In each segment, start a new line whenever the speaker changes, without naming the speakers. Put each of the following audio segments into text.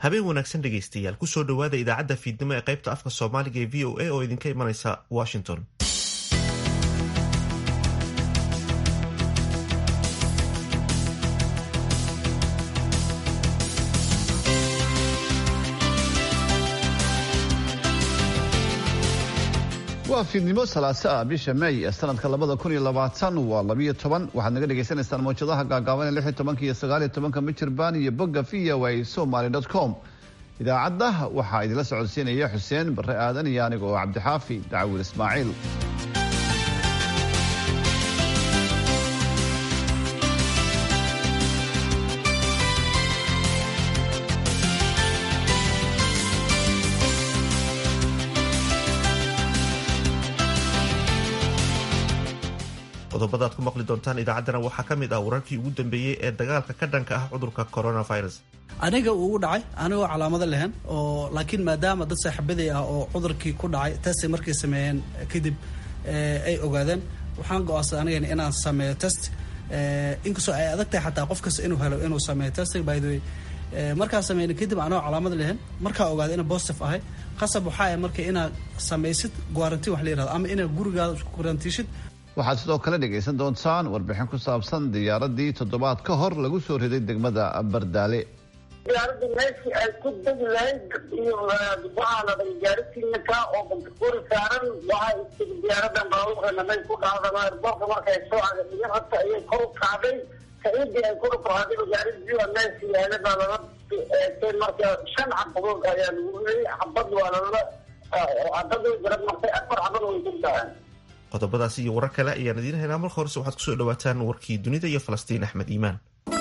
habeen wanaagsan dhegaystayaal kusoo dhowaada idaacadda fiidnimo ee qaybta afka soomaaliga ee v o a oo idinka imanaysa washington
waa fiidnimo salaaso ah bisha may ee sanadka labada kun iyo labaatan waa labiyo toban waxaad naga dhagaysanaysaan mawjadaha gaagaaban ee lix iyo tobanka iyo sagaal iyo tobanka michirbaan iyo bogga v o a somaly dot com idaacadda waxaa idinla socodsiinaya xuseen barre aadan iyo aniga oo cabdixaafi dacwil ismaaciil
qodobada aad ku maqli doontaan idaacaddana waxaa ka mid ah wararkii ugu dambeeyey ee dagaalka ka dhanka ah cudurka coronavirus
aniga uu dhacay anigoo calaamado lehen oo laakiin maadaama dad saaxiibaday ah oo cudurkii ku dhacay testi markay sameeyeen kadib ay ogaadeen waxaan go-aansaday anigana inaan sameeyo test inkastoo ay adag tahay xataa qof kasta inuu helo inuu sameeyo test by the way markaa sameyna kadib anigoo calaamada lehen markaa ogaada inaan positive ahay qasab waxaa ah marka inaad samaysid guarantiin wax la yirahdo ama inaad gurigaada isku guarantiishid
waxaad sidoo kale dhegaysan doontaan warbixin ku saabsan diyaaradii toddobaad ka hor lagu soo riday degmada bardaale
diyaaradii meeshii ay ku degi lahayd iyo waxaa la dhahay gaaritiinaka oo bantakuri saaran waxaa istiri diyaaradan baabuurkana may ku dhacdama airboorka markay soo cagaiyo horta ayay kor u kacday kaidii ay kor u kacday gaaridii waa meeshii yaala baa lala eegtay marka shan xabadood ayaa lagu riyay xabad waa lala xabada garab martay afar xabad way ku dhaceen
qodobadaasi iyo warar kale ayaan idiin haynaa marka horese waxaad kusoo dhawaataan warkii dunida iyo falastiin axmed iimaan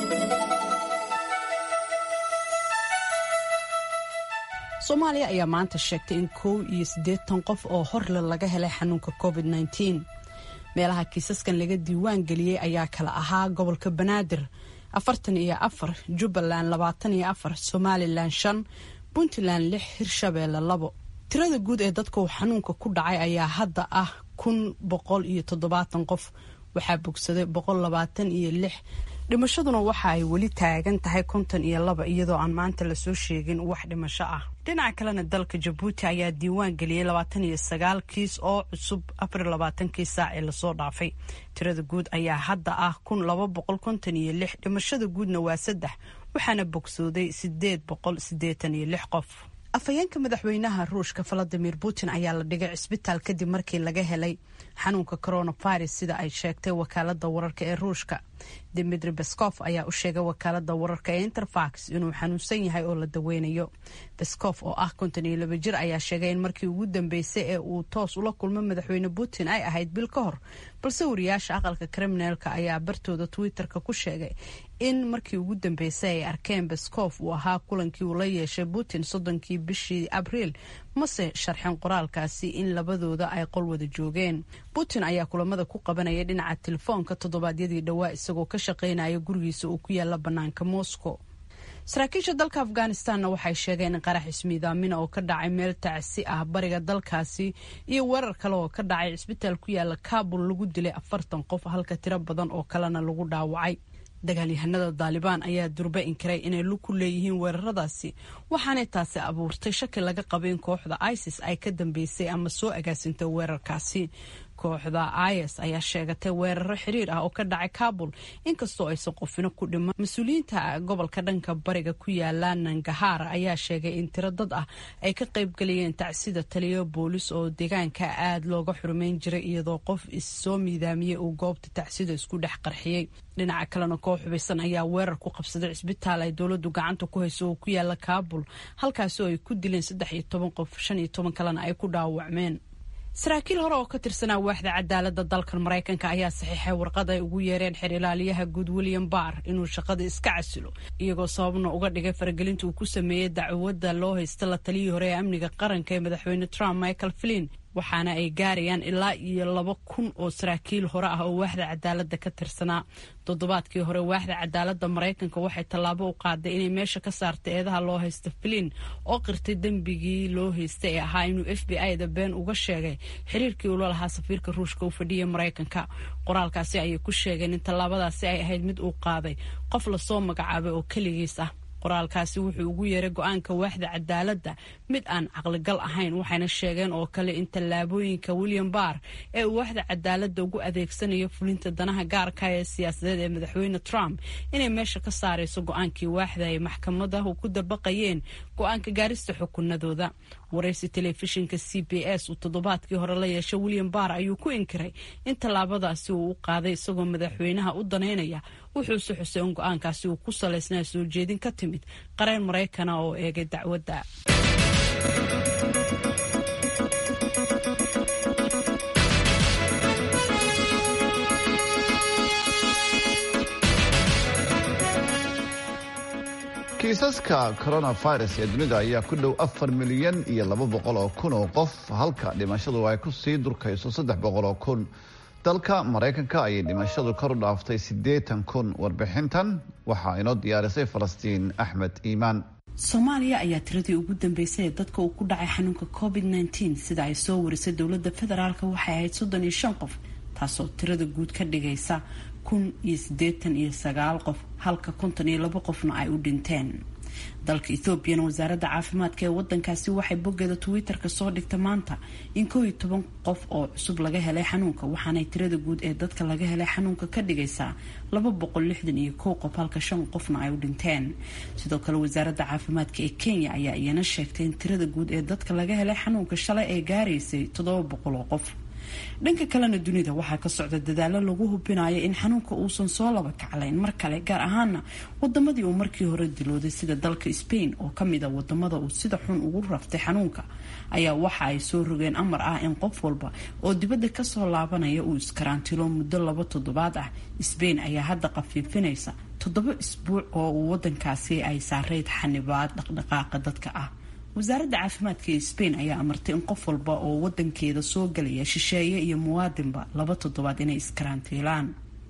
soomaaliya ayaa maanta sheegtay in kow iyo siddeetan qof oo horle laga helay xanuunka covid nneteen meelaha kiisaskan laga diiwaan geliyey ayaa kala ahaa gobolka banaadir afartan iyo afar jubbaland labaatan iyo afar somalilan shan puntland lix hirshabeelle labo tirada guud ee dadka uu xanuunka ku dhacay ayaa hadda ah kun boqol iyo toddobaatan qof waxaa bogsaday boqol labaatan iyo lix dhimashaduna waxa ay weli taagan tahay konton iyo laba iyadoo aan maanta lasoo sheegin wax dhimasho ah dhinaca kalena dalka jabuuti ayaa diiwaan geliyey labaatan iyo sagaal kiis oo cusub afar labaatankii saac ee lasoo dhaafay tirada guud ayaa hadda ah kun laba boqol konton iyo lix dhimashada guudna waa saddex waxaana bogsooday sideed boqol sideetan iyo lix qof afhayeenka madaxweynaha ruushka valadimir putin ayaa la dhigay cisbitaal kadib markii laga helay xanuunka coronavirus sida ay sheegtay wakaalada wararka ee ruushka dimitri beskof ayaa u sheegay wakaalada wararka ee interfax inuu xanuunsan yahay oo la daweynayo beskof oo ah konton iyo laba jir ayaa sheegay in markii ugu dambeysay ee uu toos ula kulmo madaxweyne putin ay ahayd bil ka hor balse wariyaasha aqalka kriminaalka ayaa bartooda twitter-ka ku sheegay in markii ugu dambeysay ay arkeen beskof uu ahaa kulankii uu la yeeshay putin soddonkii bishii abriil mase sharxin qoraalkaasi in labadooda ay qol wada joogeen putin ayaa kulamada ku qabanaya dhinaca telefoonka toddobaadyadii dhowaa isagoo ka shaqaynaya gurigiisa uu ku yaala bannaanka moscow saraakiisha dalka afghanistanna waxay sheegeen in qarax ismiidaamina oo ka dhacay meel tacsi ah bariga dalkaasi iyo weerar kale oo ka dhacay cisbitaal ku yaala kabul lagu dilay afartan qof halka tiro badan oo kalena lagu dhaawacay dagaalyahanada daalibaan ayaa durba inkiray inay lug ku leeyihiin weeraradaasi waxaanay taasi abuurtay shaki laga qaba in kooxda isis ay ka dambeysay ama soo agaasintay weerarkaasi kooxda is ayaa sheegatay weeraro xiriir ah oo ka dhacay kabul inkastoo aysan qofino ku dhiman mas-uuliyiinta gobolka dhanka bariga ku yaala nangahar ayaa sheegay in tiro dad ah ay ka qaybgalayeen tacsida taliyo boolis oo deegaanka aada looga xurumeyn jiray iyadoo qof issoo miidaamiyey uu goobta tacsida isku dhex qarxiyey dhinaca kalena koox hubaysan ayaa weerar ku qabsaday cisbitaal ay dowladu gacanta ku hayso oo ku yaala kabul halkaasi oo ay ku dileen saddex iyo toban qof shan iyo toban kalena ay ku dhaawacmeen saraakiil hore oo ka tirsanaa waaxda cadaalada dalkan maraykanka ayaa saxiixay warqad ay ugu yeereen xer ilaaliyaha guud william barr inuu shaqada iska casilo iyagoo sababna uga dhigay faragelinta uu ku sameeyey dacwadda loo haysta la taliyii hore ee amniga qaranka ee madaxweyne trump michael flin waxaana ay gaarayaan ilaa iyo laba kun oo saraakiil hore ah oo waaxda cadaalada ka tirsanaa toddobaadkii hore waaxda cadaalada maraykanka waxay tallaabo u qaaday inay meesha ka saartay eedaha loo haysta flin oo qirtay dembigii loo haystay ee ahaa inuu f b i da been uga sheegay xiriirkii ula lahaa safiirka ruushka u fadhiya maraykanka qoraalkaasi ayay ku sheegeen in tallaabadaasi ay ahayd mid uu qaaday qof lasoo magacaabay oo keligiis ah qoraalkaasi wuxuu ugu yeeray go-aanka waaxda cadaaladda mid aan caqligal ahayn waxayna sheegeen oo kale in tallaabooyinka william barr ee uu waaxda cadaaladda ugu adeegsanayo fulinta danaha gaarka ee siyaasadeed ee madaxweyne trump inay meesha ka saarayso go-aankii waaxda ay maxkamadahu ku dabaqayeen go-aanka gaarista xukunadooda waraysi telefishinka c b s uu toddobaadkii hore la yeeshay william barr ayuu ku inkiray in tallaabadaasi uu u qaaday isagoo madaxweynaha u daneynaya wuxuuse xusay in go-aankaasi uu ku salaysnaa soo jeedin ka timid qareen maraykana oo eegay dacwadda
kiisaska coronavirus ee dunida ayaa ku dhow afar milyan iyo laba boqol oo kun oo qof halka dhimashadu ay ku sii durkayso saddex boqol oo kun dalka maraykanka ayay dhimashadu kor u dhaaftay siddeetan kun warbixintan waxaa inoo diyaarisay falastiin axmed iimaan
soomaaliya ayaa tiradii ugu dambeysay ee dadka uu ku dhacay xanuunka covid nteen sida ay soo warisay dowladda federaalk waxay ahayd soddon iyo shan qof taasoo tirada guud ka dhigaysa kun iyo siddeetan iyo sagaal qof halka konton iyo labo qofna ay u dhinteen dalka ethoobiana wasaaradda caafimaadka ee wadankaasi waxay boggeeda twitter-ka soo dhigta maanta in koow iyo toban qof oo cusub laga helay xanuunka waxaanay tirada guud ee dadka laga helay xanuunka ka dhigaysaa laba boqol lixdan iyo kow qof halka shan qofna ay u dhinteen sidoo kale wasaaradda caafimaadka ee kenya ayaa iyana sheegtay in tirada guud ee dadka laga helay xanuunka shalay ay gaaraysay toddoba boqol oo qof dhanka kalena dunida waxaa ka socda dadaalo lagu hubinayo in xanuunka uusan soo laba kaclayn mar kale gaar ahaana wadamadii uu markii hore dilooday sida dalka spain oo kamid a wadamada uu sida xun ugu raftay xanuunka ayaa waxa ay soo rogeen amar ah in qof walba oo dibadda kasoo laabanaya uu iskaraantilo muddo laba toddobaad ah spain ayaa hadda qafiifinaysa toddoba isbuuc oo uu wadankaasi ay saareyd xanibaad dhaqdhaqaaqa dadka ah wasaaradda caafimaadka ee spain ayaa amartay in qof walba oo wadankeeda soo galaya shisheeye iyo muwaadinba laba toddobaad inay iskarantiilaan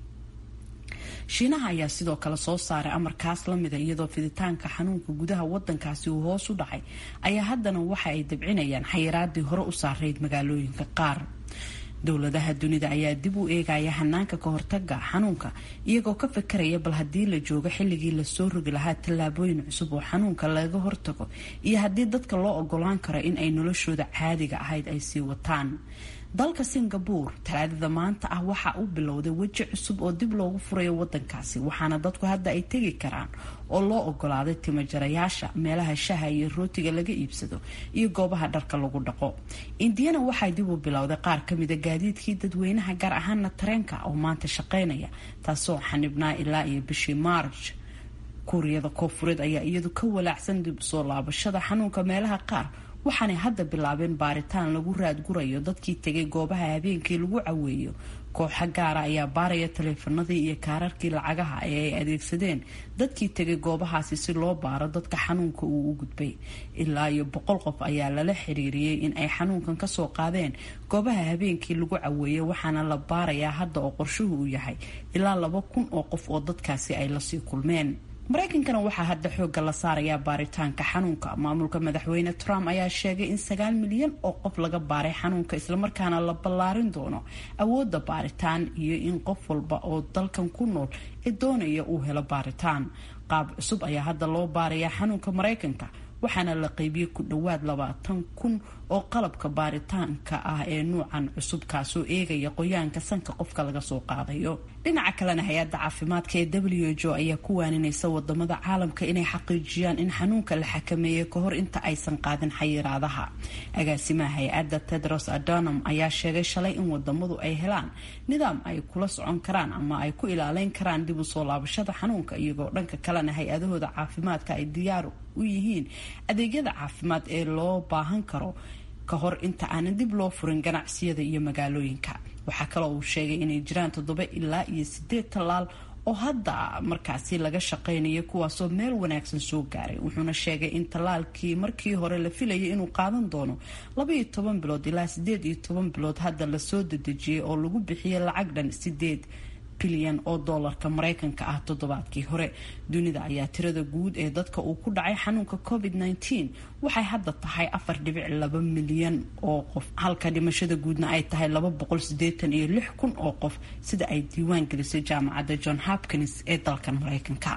shiinaha ayaa sidoo kale soo saaray amarkaas lamida iyadoo fiditaanka xanuunka gudaha wadankaasi uu hoos u dhacay ayaa haddana waxa ay dabcinayaan xayiraadii hore u saarayd magaalooyinka qaar dowladaha dunida ayaa dib u eegaya hanaanka ka hortaga xanuunka iyagoo ka fakaraya bal haddii la joogo xilligii lasoo rogi lahaa tallaabooyin cusub oo xanuunka laga hortago iyo haddii dadka loo ogolaan karo in ay noloshooda caadiga ahayd ay sii wataan dalka singabore talaadada maanta ah waxaa u bilowday weji cusub oo dib loogu furayo wadankaasi waxaana dadku hadda ay tegi karaan oo loo ogolaaday timajarayaasha meelaha shaha iyo rootiga laga iibsado iyo goobaha dharka lagu dhaqo indiyana waxay dib u bilowday qaar kamida gaadiidkii dadweynaha gaar ahaana tareenka oo maanta shaqeynaya taasoo xanibnaa ilaa iyo bishii maarj kuuriyada koofureed ayaa iyadu ka walaacsan dib usoo laabashada xanuunka meelaha qaar waxaanay hadda bilaabeen baaritaan lagu raadgurayo dadkii tegay goobaha habeenkii lagu caweeyo kooxa gaara ayaa baaraya taleefanadii iyo kaararkii lacagaha ee ay adeegsadeen dadkii tegay goobahaasi si loo baaro dadka xanuunka uu u gudbay ilaa iyo boqol qof ayaa lala xiriiriyey in ay xanuunkan kasoo qaadeen goobaha habeenkii lagu caweeyey waxaana la baarayaa hadda oo qorshuhu uu yahay ilaa laba kun oo qof oo dadkaasi ay lasii kulmeen maraykankana waxaa hadda xoogga la saarayaa baaritaanka xanuunka maamulka madaxweyne trump ayaa sheegay in sagaal milyan oo qof laga baaray xanuunka islamarkaana la ballaarin doono awoodda baaritaan iyo in qof walba oo dalkan ku nool ee doonaya uu helo baaritaan qaab cusub ayaa hadda loo baarayaa xanuunka maraykanka waxaana la qeybiyey ku dhowaad labaatan kun oo qalabka baaritaanka ah ee nuucan cusub kaasoo eegaya qoyaanka sanka qofka laga soo qaadayo dhinaca kalena hay-adda caafimaadka ee w h o ayaa ku waaninaysa wadamada caalamka inay xaqiijiyaan in xanuunka la xakameeyey kahor inta aysan qaadin xayiraadaha agaasimaha hay-adda tedros adonam ayaa sheegay shalay in wadamadu ay helaan nidaam ay kula socon karaan ama ay ku ilaaleyn karaan dib u soo laabashada xanuunka iyagoo dhanka kalena hay-adahooda caafimaadka ay diyaar u yihiin adeegyada caafimaad ee loo baahan karo ka hor inta aanan dib loo furin ganacsiyada iyo magaalooyinka waxaa kaloo uu sheegay inay jiraan toddoba ilaa iyo sideed tallaal oo hadda markaasi laga shaqeynayo kuwaasoo meel wanaagsan soo gaaray wuxuuna sheegay in tallaalkii markii hore la filayay inuu qaadan doono labaiyo toban bilood ilaa sideed iyo toban bilood hadda lasoo dedejiyey oo lagu bixiyay lacag dhan sideed bilyan oo doolarka maraykanka ah toddobaadkii hore dunida ayaa tirada guud ee dadka uu ku dhacay xanuunka covid nteen waxay hadda tahay afar dhibic laba milyan oo qof halka dhimashada guudna ay tahay laba boqol sideetan iyo lix kun oo qof sida ay diiwaan gelisay jaamacadda john hopkins ee dalkan maraykanka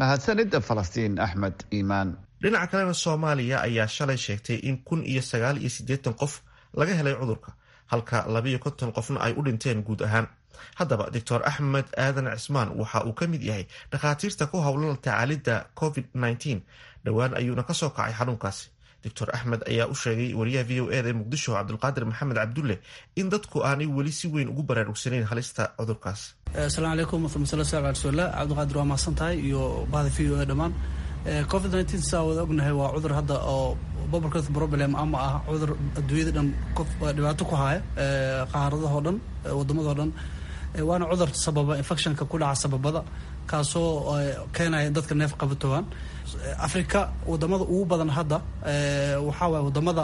mahadsanid falastiin axmed iimaan
dhinaca kalena soomaaliya ayaa shalay sheegtay in kun iyo sagaal iyo siddeetan qof laga helay cudurka halka labiyo konton qofna ay u dhinteen guud ahaan haddaba doctor axmed aadan cismaan waxa uu ka mid yahay dhakhaatiirta ku howlan tacaalidda covid nneteen dhowaan ayuuna kasoo kacay xanuunkaasi doctor axmed ayaa u sheegay wariyaha v o eda ee muqdisho cabdulqaadir maxamed cabdulle in dadku aanay weli si weyn ugu baraarugsanayn halista cudurkaas
asalaamu calaykum waraxmat ullahi sala rasuulillah cabdiqaadir waa mahadsan tahay iyo bahda v o e dhammaan covid nneteen saa wada ognahay waa cudur hadda oo public health problem ama ah cudur adduunyada dhan qof dhibaato ku haya qaaradahoo dhan waddamadao dhan waana cudur sababa infectionka ku dhaca sababada kaasoo keenaya dadka neef qabatoogaan africa wadamada ugu badan hadda waxaa waay wadamada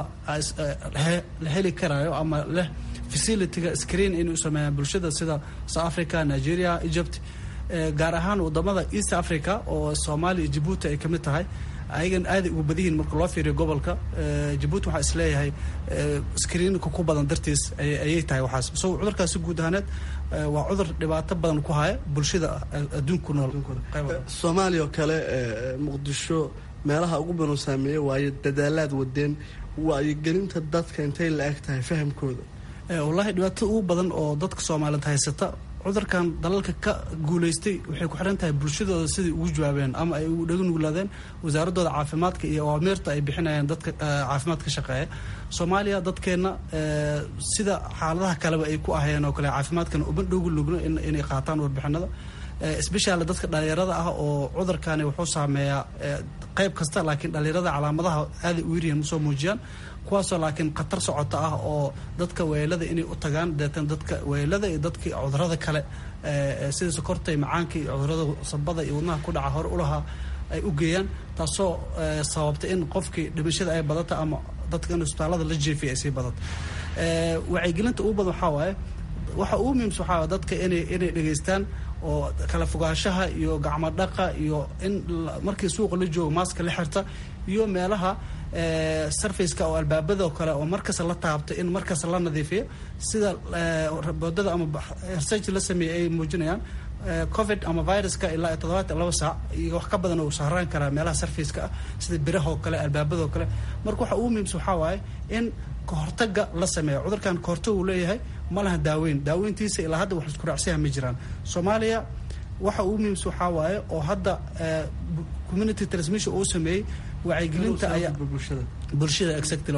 la heli karayo ama leh facilityga screen inay u sameeyaan bulshada sida south africa nigeria egypt gaar ahaan wadamada east africa oo soomaaliya iyo jabuuti ay kamid tahay ayagan aaday ugu badan yihiin marka loo fiiriyo gobolka jabuuti waxaa isleeyahay screenka ku badan dartiis ayay tahay waxaas so cudurkaasi guud ahaaneed waa cudur dhibaato badan ku haya bulshada adduunku nool
soomaaliya oo kale muqdisho meelaha ugu badan saameeya waayo dadaalaad wadeen waayogelinta dadka intay la eg tahay fahamkooda
wallaahi dhibaatada ugu badan oo dadka soomaaliyeed haysata cudurkan dalalka ka guulaystay waxay ku xiran tahay bulshadooda siday ugu jawaabeen ama ay ugu dhaga nuglaadeen wasaaradooda caafimaadka iyo awaamiirta ay bixinayaan dadka caafimaad ka shaqeeya soomaaliya dadkeenna sida xaaladaha kaleba ay ku ahayeen oo kale caafimaadkana uma dhogu lugno inay qaataan warbixinada sbeshal dadka dhalinyarada ah oo cudurkani wuxuu saameeyaa qayb kasta laakiin dhalinyarada calaamadaha aaday u yaryihiin usoo muujiyaan kuwaasoo laakiin khatar socota ah oo dadka weelada inay u tagaan deetan dadka weelada iyo dadka cudurada kale sida sokorta iyo macaanka iyo cudurada sabada iyo wadnaha ku dhaca hore ulahaa ay u geeyaan taasoo sababtay in qofkii dhimashada ay badata ama dadka in isbitaalada la jeefiya ay sii badato wacyigelinta ugu badan waxaa waaye waxa ugu muhiimsa waxaa waay dadka inay inay dhegaystaan oo kala fogaanshaha iyo gacmo dhaqa iyo in markii suuqa la joogo maaska la xirta iyo meelaha sarfaceka oo albaabadao kale oo markasta la taabta in markasta la nadiifiyo sida boodada ama research la sameeyey ay muujinayaan covid ama viruska ilaa toddobaatan laba saac iyo wax ka badan uu sahraan karaa meelaha sarfaceka ah sida birahoo kale albaabadoo kale marka waxa ugu muhiimsa waxaa waaye in kahortaga la sameeyo cudurkan kahortag uu leeyahay ma laha daaweyn daaweyntiisa ilaa hadda wax isku raacsiyaha ma jiraan soomaaliya waxa ugu muhiimsa waxaa waaye oo hadda community transmission uu sameeyey wacyigelinta ayaa bulshada exactly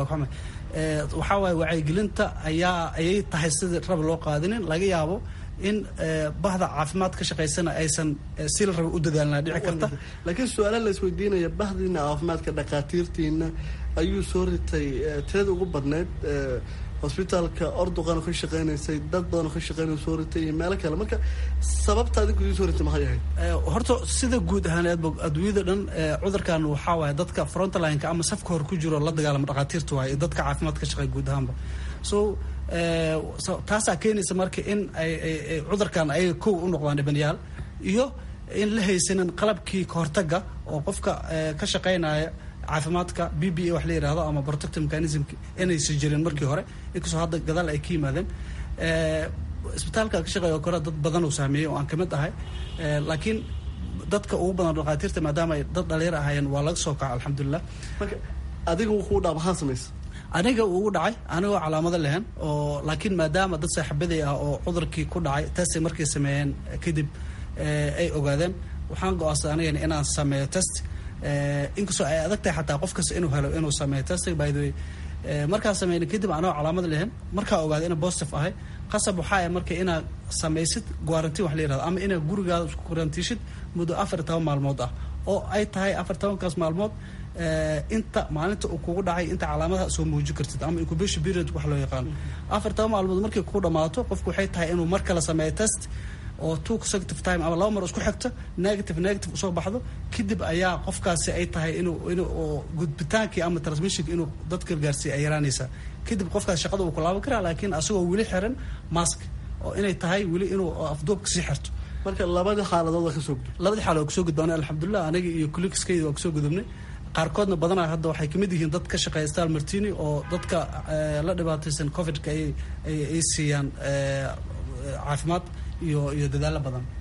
waxaa waaye wacyigelinta ayaa ayay tahay sidii raba loo qaadinin laga yaabo in bahda caafimaad ka shaqaysana aysan si la raba u dadaalnaa dhici karta
laakiin su-aala la isweydiinaya bahdiina caafimaadka dhakhaatiirtiina ayuu soo ritay tirada ugu badneyd hosbitaalka orduqan ka shaqeynaysay dad badan ka shaqeynay soo ritay iyo meelo kale marka sababta adigu soo ritay maxay ahayd
horta sida guud ahaaneed adduunyada dhan cudurkan waxaa waaye dadka frontlineka ama safka hor ku jiro la dagaalama dhakhaatiirta waaye dadka caafimaad ka shaqeeya guud ahaanba so taasaa keenaysa marka in ay cudurkan ayaga kow u noqdaan dhibanayaal iyo in la haysanin qalabkii kahortaga oo qofka ka shaqeynaya caafimaadka b b a wax la yihahdo ama protective mechanism inaysa jirin markii hore inkastoo hadda gadaal ay ka yimaadeen isbitaalka ka shaqeeya oo kale dad badan uu saameeyey oo aan kamid ahay laakiin dadka ugu badan dhakhaatiirta maadaama ay dad dhalinyar ahaayeen waa laga soo kaca alxamdulilah
marka adiga wuu dhaa maxaa samaysa
aniga ugu dhacay anigoo calaamado lehen oo laakiin maadaama dad saaxiibaday ah oo cudurkii ku dhacay testay markay sameeyeen kadib ay ogaadeen waxaan go-aansaday anigana inaan sameeyo test inkastoo ay adag tahay xataa qof kasta inuu helo inuu sameeyo testing by the way markaa sameyna kadib anoo calaamad lehen markaa ogaaday ina positive ahay qasab waxaa ah marka inaad samaysid guarantiin wax la yirahdo ama inaad gurigaada isku guarantiishid muddo afar toban maalmood ah oo ay tahay afar tobankaas maalmood inta maalinta uu kugu dhacay inta calaamadaha soo muujin kartid ama incubation period wax loo yaqaano afar toban maalmood markay kugu dhamaato qofku waxay tahay inuu mar kale sameeyo test oo two consecutive time ama laba mar isku xigto negative negative usoo baxdo kadib ayaa qofkaasi ay tahay inuu inuu gudbitaankii ama transmissionka inuu dadka gaarsiiya ay yaraanaysaa kadib qofkaas shaqada uu ku laaban karaa laakiin asagoo weli xiran mask oo inay tahay weli inuu afduubka sii xirto
marka labadii xaaladood waa kasoo gudub
labadii xaaladood kasoo gudbaanay alxamdulilah aniga iyo kulikiskayda waa kasoo gudubnay qaarkoodna badanaa hadda waxay kamid yihiin dad ka shaqeeya stal martini oo dadka la dhibaataysan covidka ay ay siiyaan caafimaad iyo iyo dadaalo badan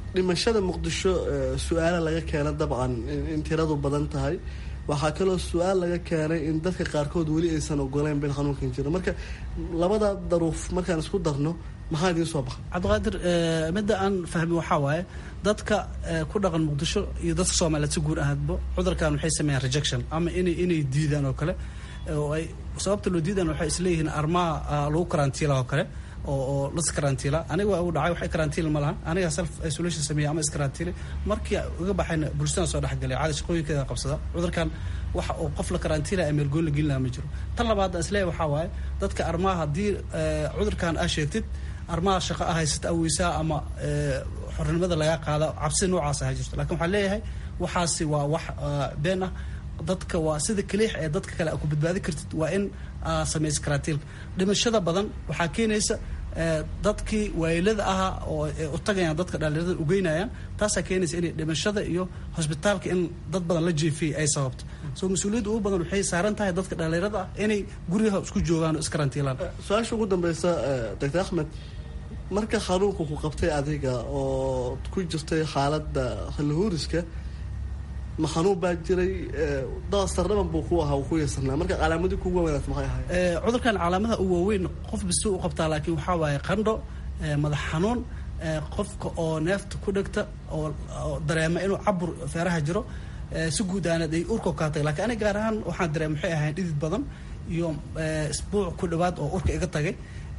dhimashada muqdisho su-aala laga keena dabcan in tiradu badan tahay waxaa kaloo su-aal laga keenay in dadka qaarkood weli aysan ogoleyn bil xanuunkan jiro marka labada daruuf markaan isku darno maxaa idiin soo baxa
cabdiqaadir midda aan fahmi waxaa waaye dadka ku dhaqan muqdisho iyo dadka soomaaliyeed si guud ahaadba cudurkan waxay sameeyaan rejection ama inay inay diidaan oo kale oo ay sababta loo diidaan waxay isleeyihiin armaa lagu karantiila oo kale oo oo las karantiila aniga waa u dhacay waxay karantiil ma lahan aniga self isolation sameeya ama iskarantiile markii uga baxayna bulshada soo dhexgalay caadi shaqooyinkeeda qabsada cudurkan waxa oo qof la karantiila meel goon la gelin lahaa ma jiro tan labaad aan isleeyahay waxaa waaye dadka armaha haddii cudurkan aa sheegtid armaha shaqo ah haysata aweysaa ama xornimada lagaa qaada cabsi noocaas aha jirto lakin waxaan leeyahay waxaasi waa wax been ah dadka waa sida kaliix ee dadka kale ku badbaadi kartid waa in samaysa karantiilka dhimashada badan waxaa keenaysa dadkii waayilada ahaa oo u tagayaan dadka dhalinyarada ugeynayaan taasaa keenaysa inay dhimashada iyo hosbitaalka in dad badan la jeefiyay ay sababto so mas-uuliyadda ugu badan waxay saaran tahay dadka dhalinyarada ah inay guryaha isku joogaan oo iskarantiilaan
su-aasha ugu dambeysa doctor axmed marka xanuunka ku qabtay adiga oo ku jirtay xaaladda halahuuriska ma xanuun baa jiray dasarnaban buu ku ahaa ku yeesarnaa marka calaamadii kugu wanaagsan maxay ahayd
cudurkan calaamadaha u waaweyn qof bisi u qabtaa laakiin waxaa waaye qandho madax xanuun qofka oo neefta ku dhegta oo dareema inuu cabur feeraha jiro si guud aanad ay urka kaatay lakiin aniga gaar ahaan waxaan dareema waxay ahayn dhidid badan iyo isbuuc ku dhawaad oo urka iga tagay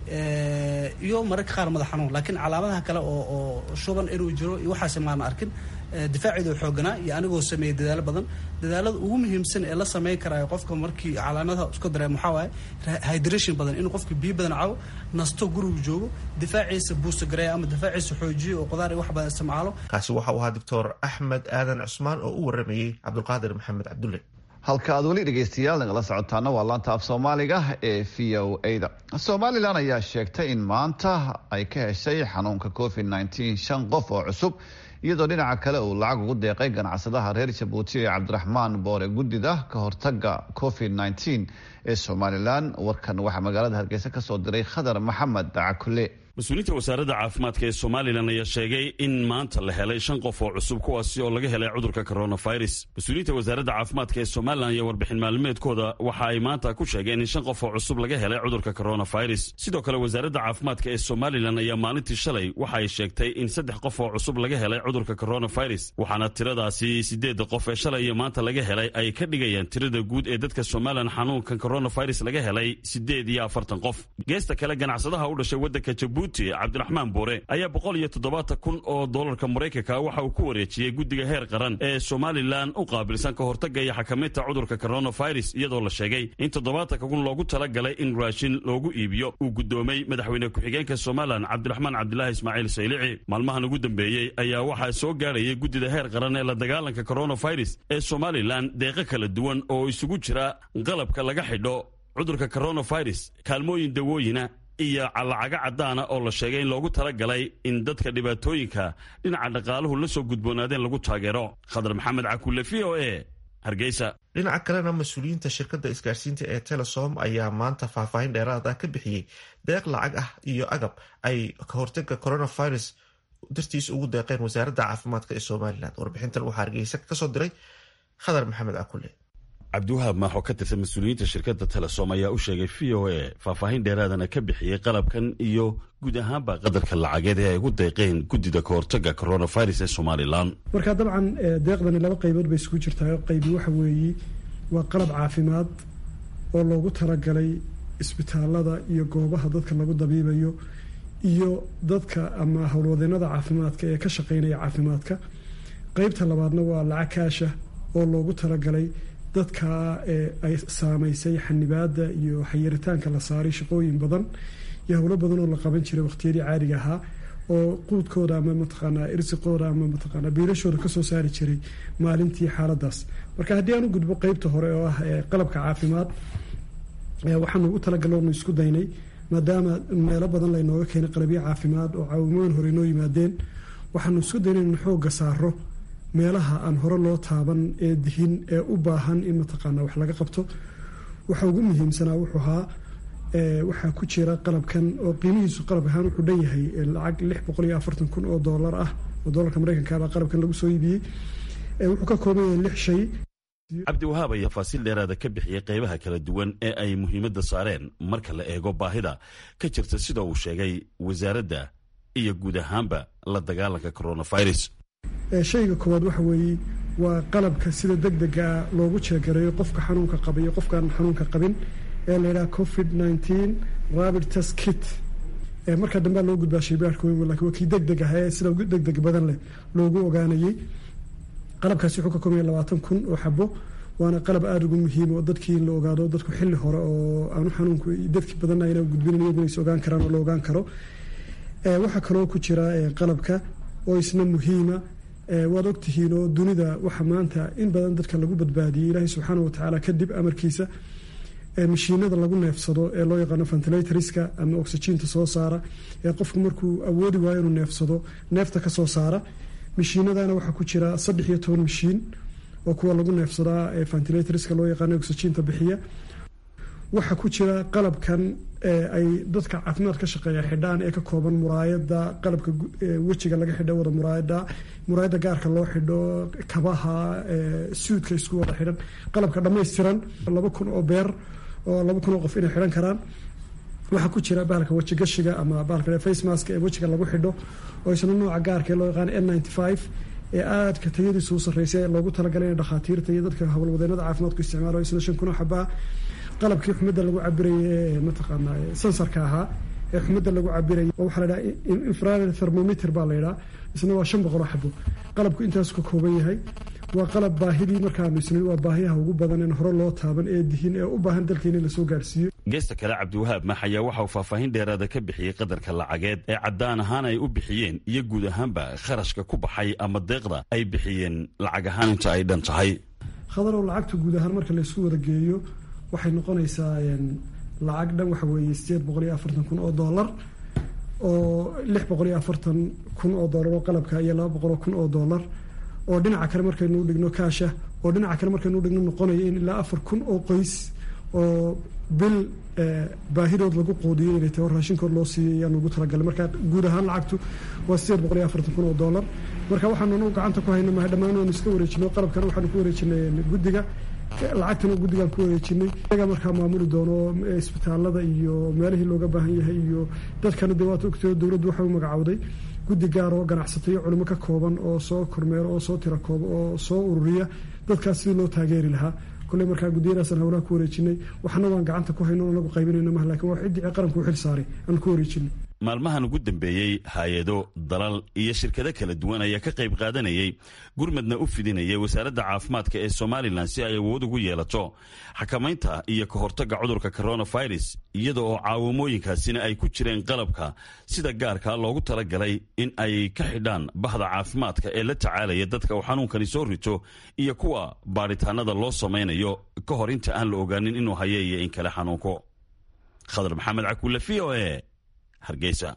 iyo mararka qaar madax xanuun laakiin calaamadaha kale oo oo shuban inuu jiro iyo waxaasi maana arkin difaaceedu xooganaa iyo anigoo sameeyay dadaalo badan dadaalada ugu muhiimsan ee la sameyn karaayo qofka markii calaamadaha isku dareemo waxaa waaye hydration badan inuu qofka biyo badan cabo nasto gurigu joogo difaaciisa buusta gareeya ama difaaciisa xoojiyo oo qudaar iyo wax badan isticmaalo
kaasi waxa uu ahaa doctor axmed aadan cusmaan oo u waramayey cabdulqaadir maxamed cabdulle
halka aad weli dhegaystayaal nagala socotaana waa laanta af soomaaliga ee v o a da somalilan ayaa sheegtay in maanta ay ka heshay xanuunka covid nteen shan qof oo cusub iyadoo dhinaca kale uu lacag ugu deeqay ganacsadaha reer jabuuti ee cabdiraxmaan boore guddida ka hortaga covid nteen ee somalilan warkan waxaa magaalada hargeysa kasoo diray khadar maxamed cakule
mas-uuliyiinta wasaaradda caafimaadka ee somalilan ayaa sheegay in maanta la helay shan qof oo cusub kuwaasi oo laga helay cudurka coronavirus mas-uuliyiinta wasaaradda caafimaadka ee somalilan iyo warbixin maalmeedkooda waxa ay maanta ku sheegeen in shan qof oo cusub laga helay cudurka coronavirus sidoo kale wasaaradda caafimaadka ee somalilan ayaa maalintii shalay waxa ay sheegtay in saddex qof oo cusub laga helay cudurka coronavirus waxaana tiradaasi sideedda qof ee shalay iyo maanta laga helay ay ka dhigayaan tirada guud ee dadka somalilan xanuunkan coronavirus laga helay sideed iyo afartan qof geesta kale ganacsadaha u dhashay waddanka jabuuti cabdiraxmaan boore ayaa boqol iyo toddobaatan kun oo doolarka maraykanka waxa uu ku wareejiyey guddiga heer qaran ee somalilan u qaabilsan ka hortagga iyo xakamaynta cudurka coronavirus iyadoo la sheegay in toddobaatanka kun loogu talagalay in raashin loogu iibiyo uu guddoomay madaxweyne ku-xigeenka somalilan cabdiraxmaan cabdilaahi ismaaciil saylici maalmahan ugu dambeeyey ayaa waxaa soo gaarayay guddida heer qaran ee la dagaalanka coronavirus ee somalilan deeqo kala duwan oo isugu jira qalabka laga xidho cudurka coronavirus kaalmooyin dawooyina iyo lacago caddaana oo la sheegay in loogu talagalay in dadka dhibaatooyinka dhinaca dhaqaaluhu la soo gudboonaadeen lagu taageero khadar maxamed cakulle v o e hargeysa
dhinaca kalena mas-uuliyiinta shirkadda isgaarsiinta ee telesom ayaa maanta faahfaahin dheeraad ah ka bixiyey deeq lacag ah iyo agab ay ka hortaga coronavirus dartiis ugu deeqeen wasaaradda caafimaadka ee somalilan warbixintan waxaa hargeysa kasoo diray khadar maxamed cakulle
cabdiwahaab maaxoo ka tirsan mas-uuliyiinta shirkadda telesom ayaa u sheegay v o a faahfaahin dheeraadana ka bixiyey qalabkan iyo guud ahaanba qadarka lacageed ee ay ugu deeqeen guddida ka hortaga coronavirus ee somalilan
marka dabcan deeqdani laba qaybood bay isugu jirtaa qaybi waxa weeye waa qalab caafimaad oo loogu talagalay isbitaalada iyo goobaha dadka lagu dabiibayo iyo dadka ama howlwadeenada caafimaadka ee ka shaqeynaya caafimaadka qeybta labaadna waa lacag kaasha oo loogu talagalay dadka ay saamaysay xanibaada iyo xayiritaanka la saaray shaqooyin badan iyo howlo badan oo la qaban jiray waqtiyadii caadiga ahaa oo quudkooda ama mataqaanaa irsiqooda ama mataqaanaa biilashooda kasoo saari jiray maalintii xaaladaas marka haddii aan u gudbo qeybta hore oo ah qalabka caafimaad waxaanu ugu talagalonu isku daynay maadaama meelo badan laynooga keenay qalabyo caafimaad oo caawimooyin hore inoo yimaadeen waxaanu isku daynay in xooga saaro meelaha aan hore loo taaban ee dihin ee u baahan in mataqaana wax laga qabto waxa ugu muhiimsanaa wuxuu ahaa waxaa ku jira qalabkan oo qiimihiisu qalab ahaan wuxuu dhan yahay lacag lix boqol iyo afartan kun oo doolar ah oo doolarka maraykanka baa qalabkan lagu soo iibiyey wuxuu ka kooban yahay lix shay
cabdiwahaab ayaa faasiil dheeraada ka bixiyey qaybaha kala duwan ee ay muhiimadda saareen marka la eego baahida ka jirta sida uu sheegay wasaaradda iyo guud ahaanba la dagaalanka coronavirus
shayga koowaad waxa weeye waa qalabka sida deg dega loogu jeegareeyo qofka xanuunka qaba iyo qofkaan xanuunka qabin ee la yidhaha covid nineteen rabid test kit markaa dambea loo gudbaa shaybaarka weyn lakin waa kii deg deg ah ee sida deg deg badan leh loogu ogaanayey qalabkaasi wuxuu ka koobanya labaatan kun oo xabo waana qalab aada ugu muhiim oo dadkii in la ogaado dadku xilli hore oo aanu xanuunku dadki badanna ayna gudbinin iyaguna is ogaan karaan oo la ogaan karo waxaa kaloo ku jira qalabka oo isna muhiima waad ogtihiin oo dunida waxa maanta in badan dadka lagu badbaadiyey ilaahay subxaana watacaala kadib amarkiisa mashiinada lagu neefsado ee loo yaqaano ventilatorska ama oxygiinta soo saara ee qofku markuu awoodi waayo inuu neefsado neefta kasoo saara mashiinadana waxaa ku jira saddex iyo toban mashiin oo kuwa lagu neefsadaa ee ventilatorska loo yaqaano oxygiinta bixiya waxaa ku jira qalabkan ay dadka caafimaad ka shaqeeya xidhaan ee ka kooban muraayada qalabka wejiga laga xidho wada muraayada muraayada gaarka loo xidho kabaha suudka isku wada xidhan qalabka dhammaystiran laba kun oo beer oo laba kun oo qof inay xidhan karaan waxaa ku jira bahalka wejigashiga ama bahalka face mask ee wejiga lagu xidho oo isna nooca gaarka ee loo yaqaano n ninety five ee aadka tayadiisu u sarreysay ee loogu talagalay in dhakhaatiirta iyo dadka howlwadeenada caafimaadku isticmaalo isna shan kun oo xabaa qalabkii xumada lagu cabirayay ee mataqaanaa sensarka ahaa ee xumada lagu cabirayay oo waxaa la dhaha infrared thermometer baa la yidhaha isna waa shan boqol oo xabo qalabku intaasu ka kooban yahay waa qalab baahidii markaanu isnin waa baahiyaha ugu badan en hore loo taaban ee dihin ee u baahan dalkeena in lasoo gaarhsiiyo
geesta kale cabdiwahaab max ayaa waxa uu faahfaahin dheeraada ka bixiyey qadarka lacageed ee caddaan ahaan ay u bixiyeen iyo guud ahaanba kharashka ku baxay ama deeqda ay bixiyeen lacag ahaan inta ay dhan tahay
khadarow lacagta guud ahaan marka laysku wada geeyo waxay noqonaysaa lacag dhan waxa weeye sideed boqol iyo afartan kun oo dollar oo lix boqol iyo afartan kun oo dollar oo qalabka iyo laba boqol oo kun oo dollar oo dhinaca kale markaynu dhigno kaasha oo dhinaca kale markaynu dhigno noqonaya in ilaa afar kun oo qoys oo bil baahidood lagu qoodiyo inay tahay oo raashinkood loo siiyay ayaan ugu talagalay marka guud ahaan lacagtu waa sideed boqol iyo afartan kun oo dollar marka waxaanu anagu gacanta ku hayna mahay dhammaan waanu iska wareejino qalabkana waxaanu ku wareejinay guddiga lacagtana guddigaan ku wareejinay iyaga markaa maamuli doono isbitaalada iyo meelihii looga baahan yahay iyo dadkana dee waad ogtay dowladdu waxay u magacowday guddi gaar oo ganacsatayo culimo ka kooban oo soo kormeero oo soo tira kooba oo soo ururiya dadkaas sidii loo taageeri lahaa kolley markaa guddiyadaasaan howlaha ku wareejinay waxna waan gacanta ku hayno anagu qaybinayno mah lakin waa ciddii qaranku u xil saaray aan ku wareejinay
maalmahan ugu dambeeyey hay-ado dalal iyo shirkado kala duwan ayaa ka qayb qaadanayay gurmadna u fidinayay wasaaradda caafimaadka ee somalilan si ay awood ugu yeelato xakamaynta iyo ka hortagga cudurka coronavirus iyada oo caawimooyinkaasina ay ku jireen qalabka sida gaarka loogu talagalay in ay ka xidhaan bahda caafimaadka ee la tacaalaya dadka uu xanuunkani soo rito iyo kuwa baadhitaanada loo samaynayo ka hor inta aan la ogaanin inuu haye iyo in kale xanuunko khadar maxamed cakuule v o e hargeysa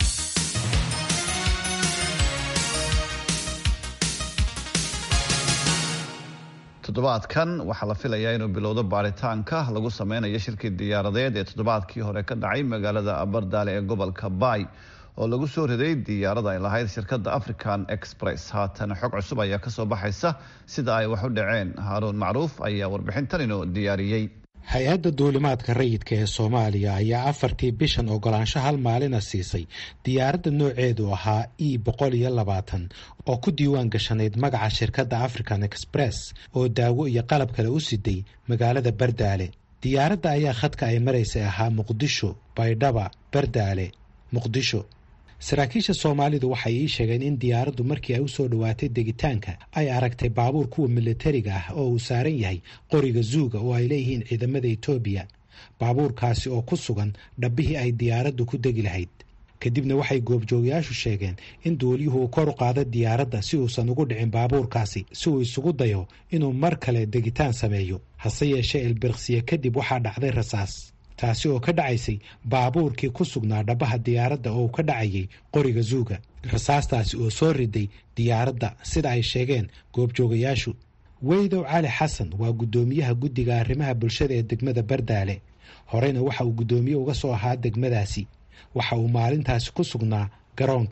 toddobaadkan waxaa la filayaa inuu bilowdo baaritaanka lagu sameynayo shirkii diyaaradeed ee toddobaadkii hore ka dhacay magaalada abardaale ee gobolka baay oo lagu soo riday diyaarada ay lahayd shirkadda african express haatan xog cusub ayaa kasoo baxaysa sida ay wax u dhaceen haaruun macruuf ayaa warbixintan inoo diyaariyey
hay-adda duulimaadka rayidka ee soomaaliya ayaa afartii bishan ogolaansho hal maalina siisay diyaaradda nooceedu ahaa e boqol iyo labaatan oo ku diiwaan gashanayd magaca shirkadda african express oo daawo iyo qalab kale u siday magaalada bardaale diyaaradda ayaa khadka ay maraysay ahaa muqdisho baydhaba bardaale muqdisho saraakiisha soomaalidu waxay ii sheegeen in diyaaraddu markii ay u soo dhowaatay degitaanka ay aragtay baabuur kuwa militariga ah oo uu saaran yahay qoriga zuuga oo ay leeyihiin ciidamada etoobiya baabuurkaasi oo ku sugan dhabbihii ay diyaaraddu ku degi lahayd kadibna waxay goobjoogayaashu sheegeen in duuliyuhu uu kor u qaado diyaaradda si uusan ugu dhicin baabuurkaasi si uu isugu dayo inuu mar kale degitaan sameeyo hase yeeshee ilbirqsiye kadib waxaa dhacday rasaas taasi oo ka dhacaysay baabuurkii ku sugnaa dhabaha diyaaradda oo ka dhacayay qoriga zuuga rasaastaasi oo soo riday diyaaradda sida ay sheegeen goobjoogayaashu weydow cali xasan waa guddoomiyaha guddiga arrimaha bulshada ee degmada bardaale horeyna waxa uu guddoomiye uga soo ahaa degmadaasi waxa uu maalintaasi ku sugnaa garoonka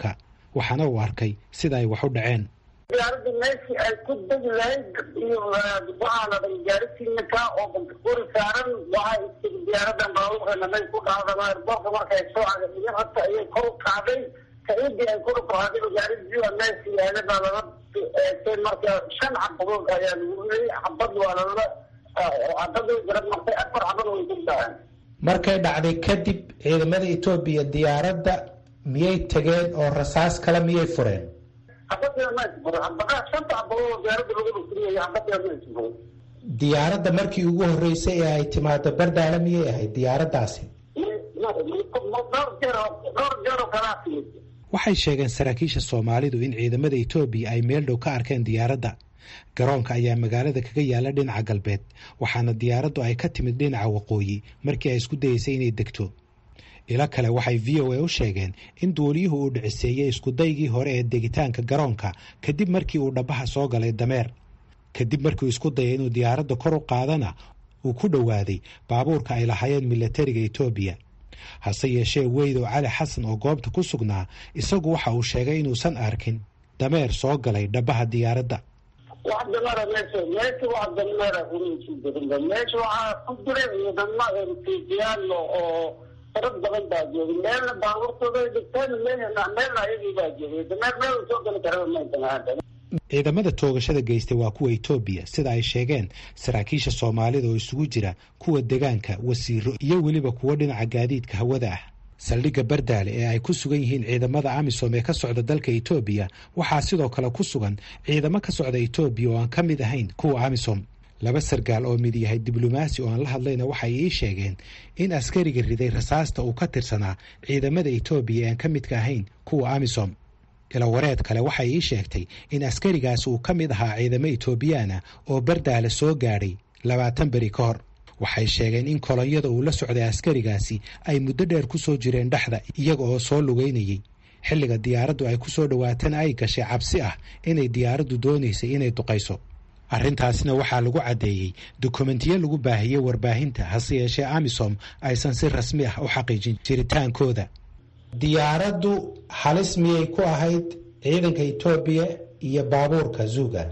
waxaana uu arkay sida ay wax u dhaceen
diyaaradda meeshii ay ku degi lahayd iyo waxaa la dhay gaarisiinaka oo bantakuri saaran waxaa istiri diyaaradan baabuurkeena may ku dhacdama airboorka markay soo cagaiyo hata ayay kor u kacday kaidii ay kor u kacday gaaridii waa meeshii yaala baa lala eegtay marka shan xabadood ayaa lagu riyay xabad waa lala xabada garab martay afar xabad way ku dhaceen
markay dhacday kadib ciidamada etoobiya diyaaradda miyay tageen oo rasaas kale miyay fureen diyaaradda markii ugu horreysay ee ay timaado bardaale miyay ahayd diyaaraddaasi waxay sheegeen saraakiisha soomaalidu in ciidamada etoobiya ay meel dhow ka arkeen diyaaradda garoonka ayaa magaalada kaga yaala dhinaca galbeed waxaana diyaaraddu ay ka timid dhinaca waqooyi markii ay isku dayeysay inay degto ilo kale waxay v o a u sheegeen in duuliyuhu uu dhiciseeyey iskudaygii hore ee degitaanka garoonka kadib markii uu dhabaha soo galay dameer kadib markiiuu isku dayay inuu diyaaradda kor u qaadana uu ku dhowaaday baabuurka ay lahaayeen milatariga etoobiya hase yeeshee weydow cali xasan oo goobta ku sugnaa isagu waxa uu sheegay inuusan arkin dameer soo galay dhabaha diyaaradda
wax dameera meesha meesha wax dameera umaysi jirin meesha waxaa ku jira ciidamo ertijiyaal oo farad badan baa joogay meelna baabuurtooda dhigteen meelna meelna ayagii baa joogay dameer meel soo gali karaba maysan
ciidamada toogashada geystay waa kuwa etoobiya sida ay sheegeen saraakiisha soomaalida oo isugu jira kuwa degaanka wasiiro iyo weliba kuwo dhinaca gaadiidka hawada ah saldhigga bardaale ee ay ku sugan yihiin ciidamada amisom ee ka socda dalka etoobiya waxaa sidoo kale ku sugan ciidamo ka socda etoobiya oo aan ka mid ahayn kuwa amisom laba sargaal oo mid yahay diblomaasi oo aan la hadlayna waxay ii sheegeen in askariga riday rasaasta uu ka tirsanaa ciidamada etoobiya ee aan ka midka ahayn kuwa amisom ilawareed kale waxay ii sheegtay in askarigaasi uu ka mid ahaa ciidamo etoobiyaana oo bardaale soo gaadhay labaatan beri ka hor waxay sheegeen in kolonyada uu la socday askarigaasi ay muddo dheer ku soo jireen dhexda iyaga oo soo lugeynayay xilliga diyaaraddu ay ku soo dhowaatana ay gashay cabsi ah inay diyaaraddu doonaysay inay duqayso arrintaasna waxaa lagu caddeeyey dokumentiyo lagu baahiyey warbaahinta hase yeeshee amisom aysan si rasmi ah u xaqiijin jiritaankooda diyaaraddu halis miyay ku ahayd ciidanka etoobiya iyo baabuurka zuuga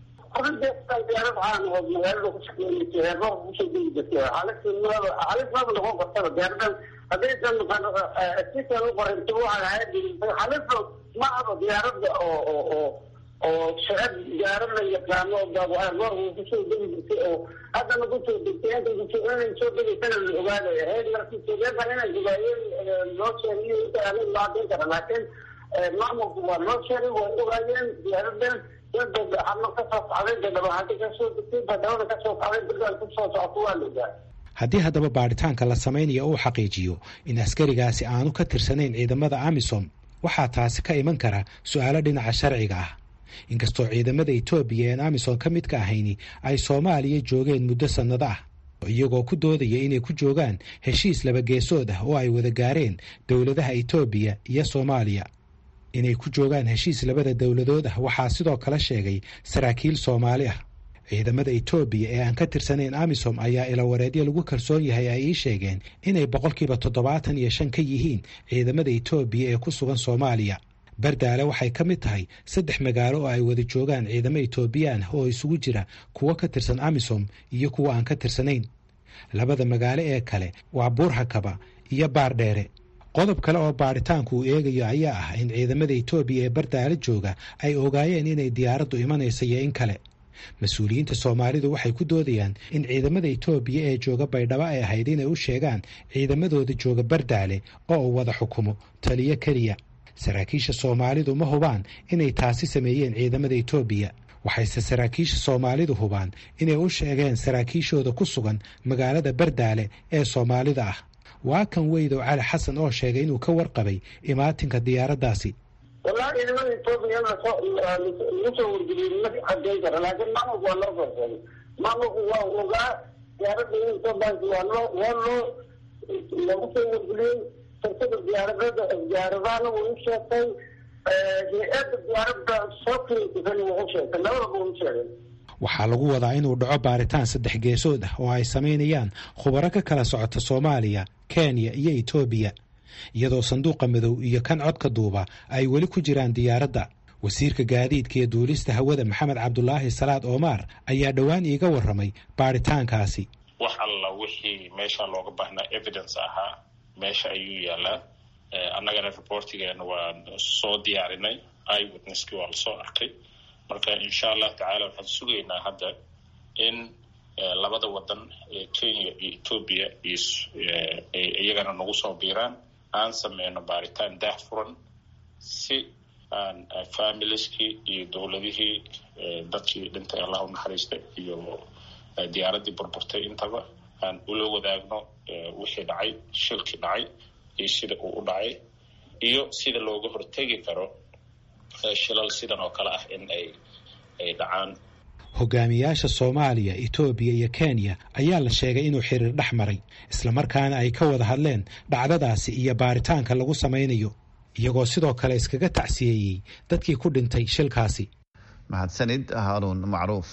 diyaarad waxaan oo magaalada ku shaqeynaysa heerboorka kusoo degi jirtay halis maba noqon kartaba diyaaradan haddaysan sisan u qoranta waxaan ahayd halis ma aba diyaaradda oo oo oo oo shacab diyaarad la yaqaano heerboorka kusoo degi jirtay oo haddana kusoo degtay inta kusoo inay soo degaysana la ogaadaya ahayd markii sogeeban inay ogaayeen loo sheegay inta anig loo caddayn kara laakiin maamulku waa loo sheegay way ogaayeen diyaaradan
haddii haddaba baadhitaanka la samaynayo uu xaqiijiyo in askarigaasi aanu ka tirsanayn ciidamada amisom waxaa taasi ka iman kara su-aalo dhinaca sharciga ah inkastoo ciidamada etoobiya een amisom ka midka ahayni ay soomaaliya joogeen muddo sannado ah iyagoo ku doodaya inay ku joogaan heshiis labageesood ah oo ay wada gaareen dowladaha etoobiya iyo soomaaliya inay ku joogaan heshiis labada dowladood ah waxaa sidoo kale sheegay saraakiil soomaali ah ciidamada etoobiya ee aan ka tirsanayn amisom ayaa ilawareedyo lagu kalsoon yahay ay ii sheegeen inay boqolkiiba toddobaatan iyo shan ka yihiin ciidamada etoobiya ee ku sugan soomaaliya bardaale waxay ka mid tahay saddex magaalo oo ay wada joogaan ciidamo etoobiyaan oo isugu jira kuwo ka tirsan amisom iyo kuwo aan ka tirsanayn labada magaalo ee kale waa buurhakaba iyo baardheere qodob kale oo baadhitaanku uu eegayo ayaa ah in ciidamada etoobiya ee bardaale jooga ay ogaayeen inay diyaaraddu imanaysa iyo in kale mas-uuliyiinta soomaalidu waxay ku doodayaan in ciidamada etoobiya ee jooga baydhabo ay ahayd inay u sheegaan ciidamadooda jooga bardaale oo uu wada xukumo taliyo keliya saraakiisha soomaalidu ma hubaan inay taasi sameeyeen ciidamada etoobiya waxayse saraakiisha soomaalidu hubaan inay u sheegeen saraakiishooda ku sugan magaalada bardaale ee soomaalida ah waa kan weydow cali xasan oo sheegay inuu ka warqabay imaatinka diyaaraddaasi
wallahi ciidamada etoobiya in lasoo lagu soo wargeliyey ma cadeyn kara laakiin maamulku waa loo farsaday maamulku waa ogaa diyaaradda in soo baanki waa loo waa loo lagu soo wargeliyey shirkada diyaaradada diyaaradahana wuu u sheegtay hay-adda diyaaradda soo kirisana wuu u sheegtay labadaba wuu u sheegay
waxaa lagu wadaa inuu dhaco baaritaan saddex geesood ah oo ay samaynayaan khubaro ka kala socota soomaaliya kenya iyo etoobiya iyadoo sanduuqa madow iyo kan codka duuba ay weli ku jiraan diyaaradda wasiirka gaadiidka iyo duulista hawada maxamed cabdulaahi salaad oomaar ayaa dhowaan iiga warramay baaritaankaasi
wax alla wixii meesha looga baahnaa evidence ahaa meesha ayuu yaalaa annagana reportigeena waan soo diyaarinay iwitnesskii waa lasoo arkay marka insha allahu tacaala waxaan sugaynaa hadda in labada wadan ee kenya iyo etoobiya iyagana nagu soo biiraan aan sameyno baaritaan daah furan si aan familieskii iyo dowladihii dadkii dhintay allah u naxariista iyo diyaaraddii burburtay intaba aan ula wadaagno wixii dhacay shilkii dhacay iyo sida uu u dhacay iyo sida looga hortegi karo shilal sidan oo kale ah in ay ay dhacaan
hogaamiyaasha soomaaliya etoobiya iyo kenya ayaa la sheegay inuu xiriir dhex maray islamarkaana ay ka wada hadleen dhacdadaasi iyo baaritaanka lagu samaynayo iyagoo sidoo kale iskaga tacsiyeeyey dadkii ku dhintay shilkaasi
mahadsanid haaruun macruuf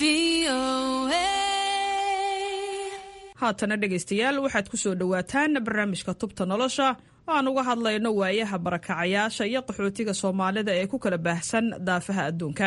haatana dhegaystayaal waxaad ku soo dhowaataan barnaamijka tubta nolosha oo aan uga hadlayno waayaha barakacayaasha iyo qaxootiga soomaalida ee ku kala baahsan daafaha adduunka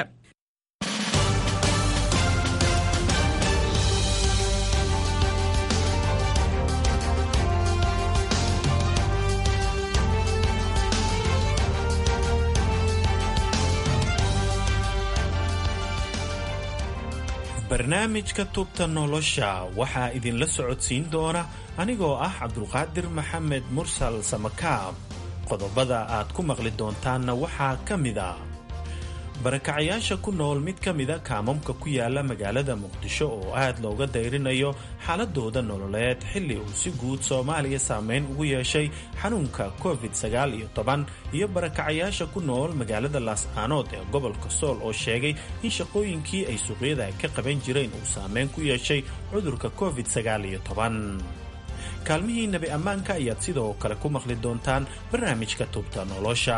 barnaamijka tubta nolosha waxaa idinla socodsiin doona anigoo ah cabdulqaadir maxamed mursal samakaab qodobada aad ku maqli doontaanna waxaa ka mid a barakacayaasha ku nool mid ka mida kaamamka ku yaala magaalada muqdisho oo aad looga dayrinayo xaaladooda nololeed xilli uu si guud soomaaliya saameyn ugu yeeshay xanuunka covid sagaal iyo toban iyo barakacayaasha ku nool magaalada laascaanood ee gobolka sool oo sheegay in shaqooyinkii ay suuqyada ka qaban jireen uu saameyn ku yeeshay cudurka covid sagaal iyo toban kaalmihii nebi ammaanka ayaad sidoo kale ku maqli doontaan barnaamijka tubta nolosha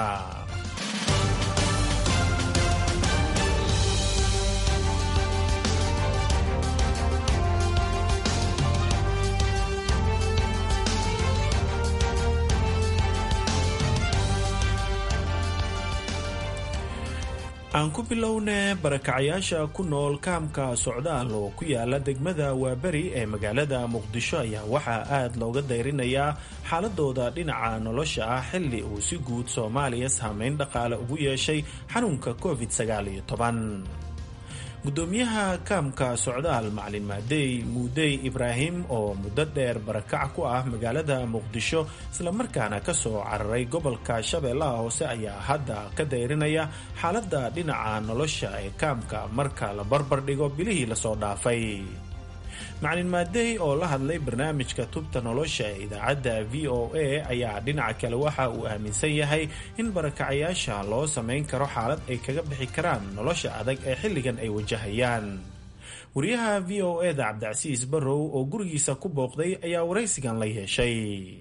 aan ku bilowne barakacayaasha ku nool kaamka socdaal oo ku yaala degmada waaberi ee magaalada muqdisho ayaa waxaa aad looga dayrinayaa xaaladooda dhinaca nolosha ah xilli uu si guud soomaaliya saameyn dhaqaale ugu yeeshay xanuunka covid sagaal iyo toban gudoomiyaha kaamka socdaal macalin maadey muudey ibraahim oo muddo dheer barakac ku ah magaalada muqdisho islamarkaana ka soo cararay gobolka shabeellaha hoose ayaa hadda ka dayrinaya xaaladda dhinaca nolosha ee kaamka marka la barbar dhigo bilihii lasoo dhaafay macalin maadey oo la hadlay barnaamijka tubta nolosha ee idaacadda v o a ayaa dhinaca kale waxa uu aaminsan yahay in barakacayaasha loo samayn karo xaalad ay kaga bixi karaan nolosha adag ee xilligan ay wajahayaan wariyaha v o e da cabdicasiis barrow oo gurigiisa ku booqday ayaa waraysigan la yeeshay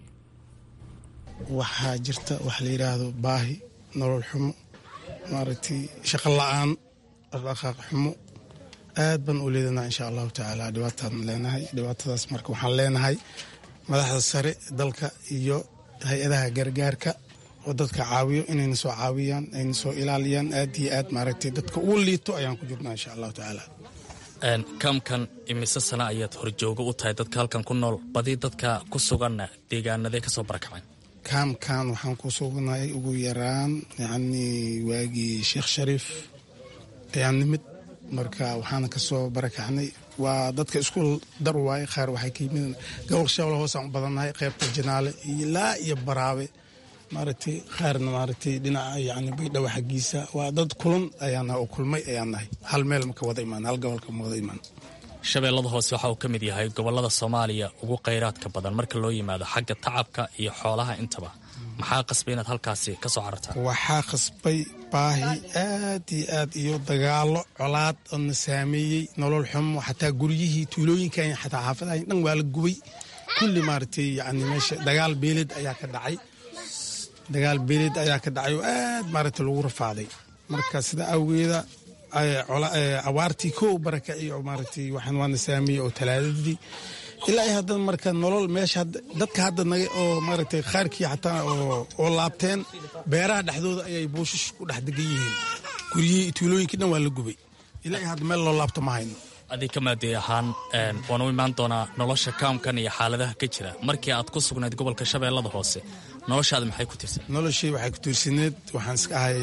waxaa jirta wax la yidhaahdo baahi nolol xumo maaragtay shaqo la-aan dhaqdhaqaaq xumo aad baan u leedanaa insha allahu tacaala dhibaataan leenahay dhibaatadaas marka waxaan leenahay madaxda sare dalka iyo hay-adaha gargaarka oo dadka caawiyo inayna soo caawiyaan ayna soo ilaaliyaan aad iyo aad maaragtay dadka ugu liito ayaan ku jirnaa insha allahu tacaala
kaamkan imise sana ayaad horjooga u tahay dadka halkan ku nool badi dadka ku suganna deegaanaday kasoo barakaceen
kaamkan waxaan ku sugnahay ugu yaraan yacnii waagii sheekh shariif ayaan nimid marka waxaana kasoo barakacnay waa dadka isku dar waaye qaar waxay ka yimid gobol shabeelle hoosaan u badannahay qaybta janaale iyo laa iyo baraabe maaragtay qaarna maaragtay dhinaca yani baydhabo xaggiisa waa dad kulan ayaan nahay oo kulmay ayaan nahay hal meel maka wada imaan hal gobolka ma wada imaan
shabeellada hoose waxa uu ka mid yahay gobolada soomaaliya ugu khayraadka badan marka loo yimaado xagga tacabka iyo xoolaha intaba maxaa qasbay inaad halkaasi ka soo carartaan
waxaa qasbay baahi aad iyo aad iyo dagaalo colaad oo na saameeyey nolol xumo xataa guryihii tuulooyinkan xataa xaafadahan dhan waa la gubay kulli maaragtay yani meesha dagaal beeleed ayaa ka dhacay dagaal beeleed ayaa ka dhacay oo aad maaragtay lagu rafaaday marka sida awgeeda abaartii kow barakaci oo maaragtay waxaan waana saameeyey oo talaadadii ilaa iyo hadda marka nolol meesha dadka hadda naga oo maaragtay qaarkii xataa oo laabteen beeraha dhexdooda ayay buushash ku dhex degan yihiin guryihii tuulooyinkii dhan waa la gubay ilaa iyo hadda meel loo laabto ma hayno
adig ka maadey ahaan waan u imaan doonaa nolosha kaamkan iyo xaaladaha ka jira markii aad ku sugnayd gobolka shabeellada hoose noloshaada maxay ku tiirsan
noloshii waxay ku tiirsaneed waxaan iska ahay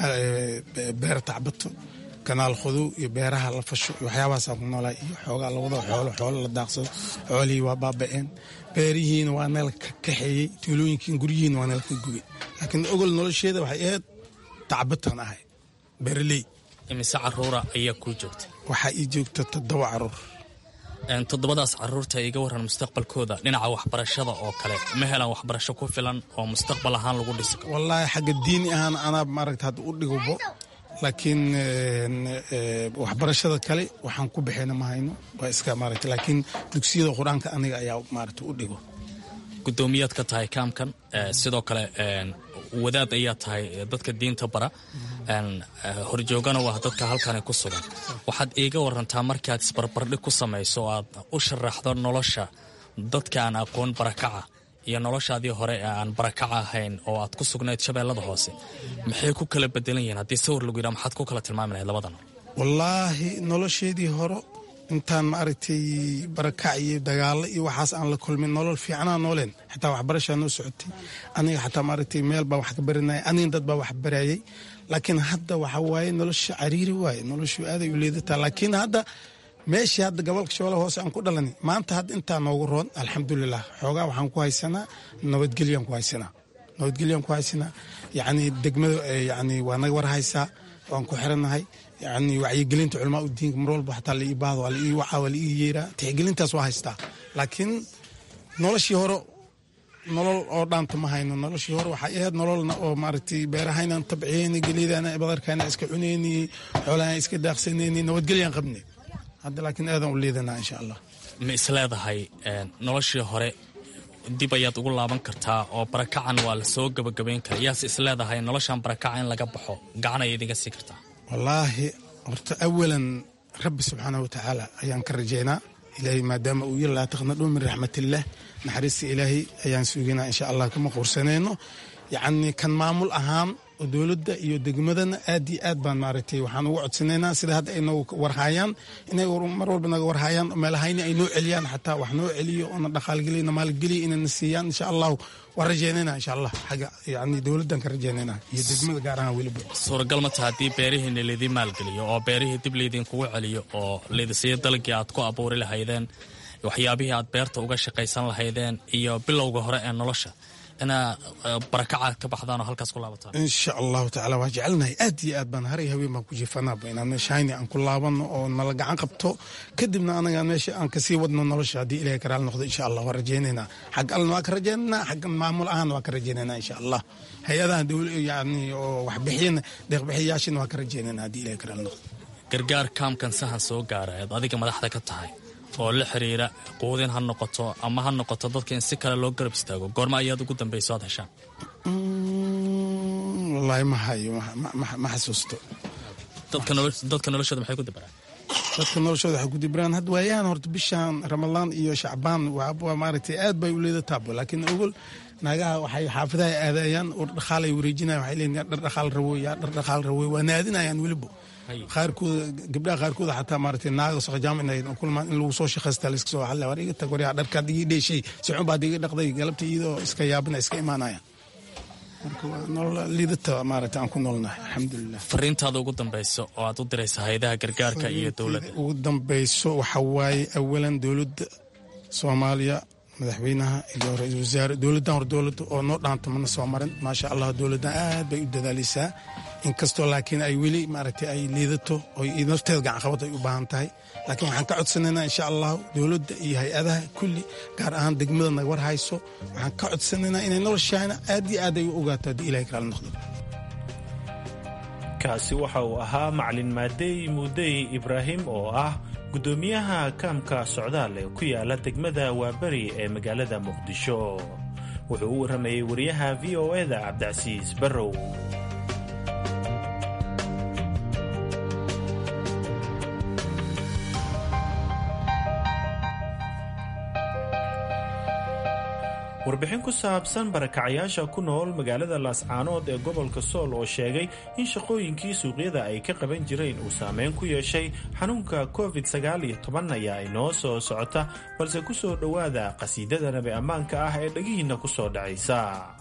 beer tacbato kanaal khudow iyo beeraha la fasho iyo waxyaabahaasaan ku noolaa iyo xoogaa lawado xoolo xoolo la daaqsado xoolihii waa baaba'een beerihiina waa neel ka kaxeeyey tuulooyinkiin guryihiina waa neel ka gubay laakiin ogol nolosheeda waxay ahayd tacbataan ahay beeraley
imise caruura ayaa kuu joogta
waxaa ii joogta toddoba caruur
toddobadaas caruurta iga waran mustaqbalkooda dhinaca waxbarashada oo kale ma helaan waxbarasho ku filan oo mustaqbal ahaan lagu dhisi karo
wallaahi xagga diini ahaan anaa maaragta hadda u dhigubo laakiin waxbarashada kale waxaan ku bixina ma hayno waa iska maaragta laakiin dugsiyada qur-aanka aniga ayaa maaragta u dhigo
gudoomiyaad ka tahay kaamkan sidoo kale wadaad ayaa tahay dadka diinta bara horjoogana waa dadka halkani ku sugan waxaad iiga warantaa markaad isbarbardhig ku samayso oo aad u sharaxdo nolosha dadka aan aqoon barakaca iyo noloshaadii hore ee aan barakaca ahayn oo aad ku sugnayd shabeellada hoose maxay ku kala bedelan yihiin haddii sawir lagu yidhaha maxaad ku kala tilmaami lahayd labada nool
wallaahi nolosheedii hore intaan maaragtay barakac iyo dagaalo iyo waxaas aan la kulmin nolol fiicnaa nooleen xataa waxbarashaa noo socotay aniga xataa maaragtay meel baa wax ka baranaya aniga dad baa wax barayay laakiin hadda waxa waaye nolosha cariiri waaye noloshu aaday u leedataa laakiin hadda meeshii hadda gobolka shabeelle hoose aan ku dhalanay maanta hadda intaa noogu roon alxamdulilah xoogaa waxaan ku haysanaa nabadgelyaan ku haysanaa nabadgelyaan ku haysanaa yacni degmada yacni waa naga war haysaa waan ku xirannahay yani wacyigelinta culamaa u diinka mar walba xataa la ii baahdo waa la ii wacaa waa la ii yeeraa tixgelintaas waa haystaa laakiin noloshii hore nolol oo dhaanta ma hayno noloshii hore waxay ahayd nololna oo maaragtay beerahaynaan tabciyeyni gelidana badarkaana iska cuneyni xoolahan iska daaqsaneyni nabadgelyaan qabne hadda laakiin aadan u liidanaa insha allah
ma isleedahay noloshii hore dib ayaad ugu laaban kartaa oo barakacan waa la soo gabagabayn kara yaase isleedahay noloshan barakaca in laga baxo gacan ay idiga sii kartaa
wallaahi horta awalan rabbi subxaanah wa tacaala ayaan ka rajaynaa ilaahay maadaama uu yiri laa taqnaduu min raxmatillaah naxariista ilaahay ayaan suginaa insha allah kama quursanayno yacni kan maamul ahaan oo dowladda iyo degmadana aad iyo aad baan maaragtay waxaan ugu codsanaynaa sida hadda ay noogu warhaayaan inay mar walba naga warhaayaan meelahayni ay noo celiyaan xataa wax noo celiyo oona dhaqaalgeliyo na maalgeliyo inayna siiyaan insha allahu waan rajaynaynaa insha allah xagga yacni dowladdan ka rajaynaynaa iyo degmada gaar ahaan weliba
suuragal ma taha haddii beerihiina laydin maalgeliyo oo beerihii dib laydinkugu celiyo oo laydinsiiyo dalagii aad ku abuuri lahaydeen waxyaabihii aad beerta uga shaqaysan lahaydeen iyo bilowga hore ee nolosha inaa barakaca ka baxdaan oo halkaas ku laabataan
insha allahu tacala waa jecelnahay aad iyo aad baan haray haween baan ku jiifanaaba inaan meeshahayni aan ku laabano oo nala gacan qabto kadibna anaga meesha aan kasii wadno nolosha haddii ilahay karaal noqdo insha allah waan rajaynaynaa xag allna waa ka rajaynaynaa xagga maamul ahaan waa ka rajaynaynaa insha allah hay-adaha yani oo waxbixiyana deeqbixiyayaashina waa ka rajaynaynaa haddii ilahay karaal noqdo
gargaar kaamkan sahan soo gaara eed adiga madaxda ka tahay oo la xiriira quudin ha noqoto ama ha noqoto dadka in si kale loo garab istaago goorma ayaad ugu dambayso aad heshaan
wallaahi ma hayo ma xasuusto
dadka noloshooda maxay ku dabaraan
dadka noloshooda waxay ku dibiraan hadda waayahan horta bishan ramadaan iyo shacbaan waa maaragtay aad bay u leedataabo laakiin ogol naagaha waxay xaafadaha aadayaan oo dhaqaal ay wareejinayan waxay leeyihin yaa dhar dhaqaal rawoy yaa dhar dhaqaal rawoy waa naadinayaan weliba qaarkooda gabdhaha qaarkooda xataa maaragtay naaga soqojaam inay kulmaan in lagu soo shaqaysta la iska soo xalla war iga tag waryaa dharkaad igi dheeshay sicun baad iga dhaqday galabta iyadoo iska yaabina iska imaanayaan marka waa nolol liidata maaragtay aan ku noolnahay alxamdulilah
fariintaada ugu dambayso oo aad u diraysa hay-adaha gargaarka iyo dowladda
ugu dambayso waxa waaye awalan dowladda soomaaliya madaxweynaha iyo ra-iisul wasaare dowladdan hor dowladda oo noo dhaanta mana soo marin maasha allah dowladdan aad bay u dadaalaysaa inkastoo laakiin ay weli maaragtay ay liidato oo nafteeda gacanqabad ay u baahan tahay laakiin waxaan ka codsanaynaa insha allahu dowladda iyo hay-adaha kulli gaar ahaan degmada naga war hayso waxaan ka codsanaynaa inay noloshaana aad iyo aad ay u ogaato haddii ilahay kala noqdo
kaasi waxa uu ahaa macalin maadey muudey ibraahim oo ah gudoomiyaha kaamka socdaal ee ku yaala degmada waaberi ee magaalada muqdisho wuxuu u warramayey wariyaha v o eda cabdicasiis barrow warbixin ku saabsan barakacayaasha ku nool magaalada laascaanood ee gobolka sool oo sheegay in shaqooyinkii suuqyada ay ka qaban jireen uu saameyn ku yeeshay xanuunka covid ayaa inoo soo socota balse ku soo dhowaada qasiidada nabi ammaanka ah ee dhegihiinna ku soo dhacaysa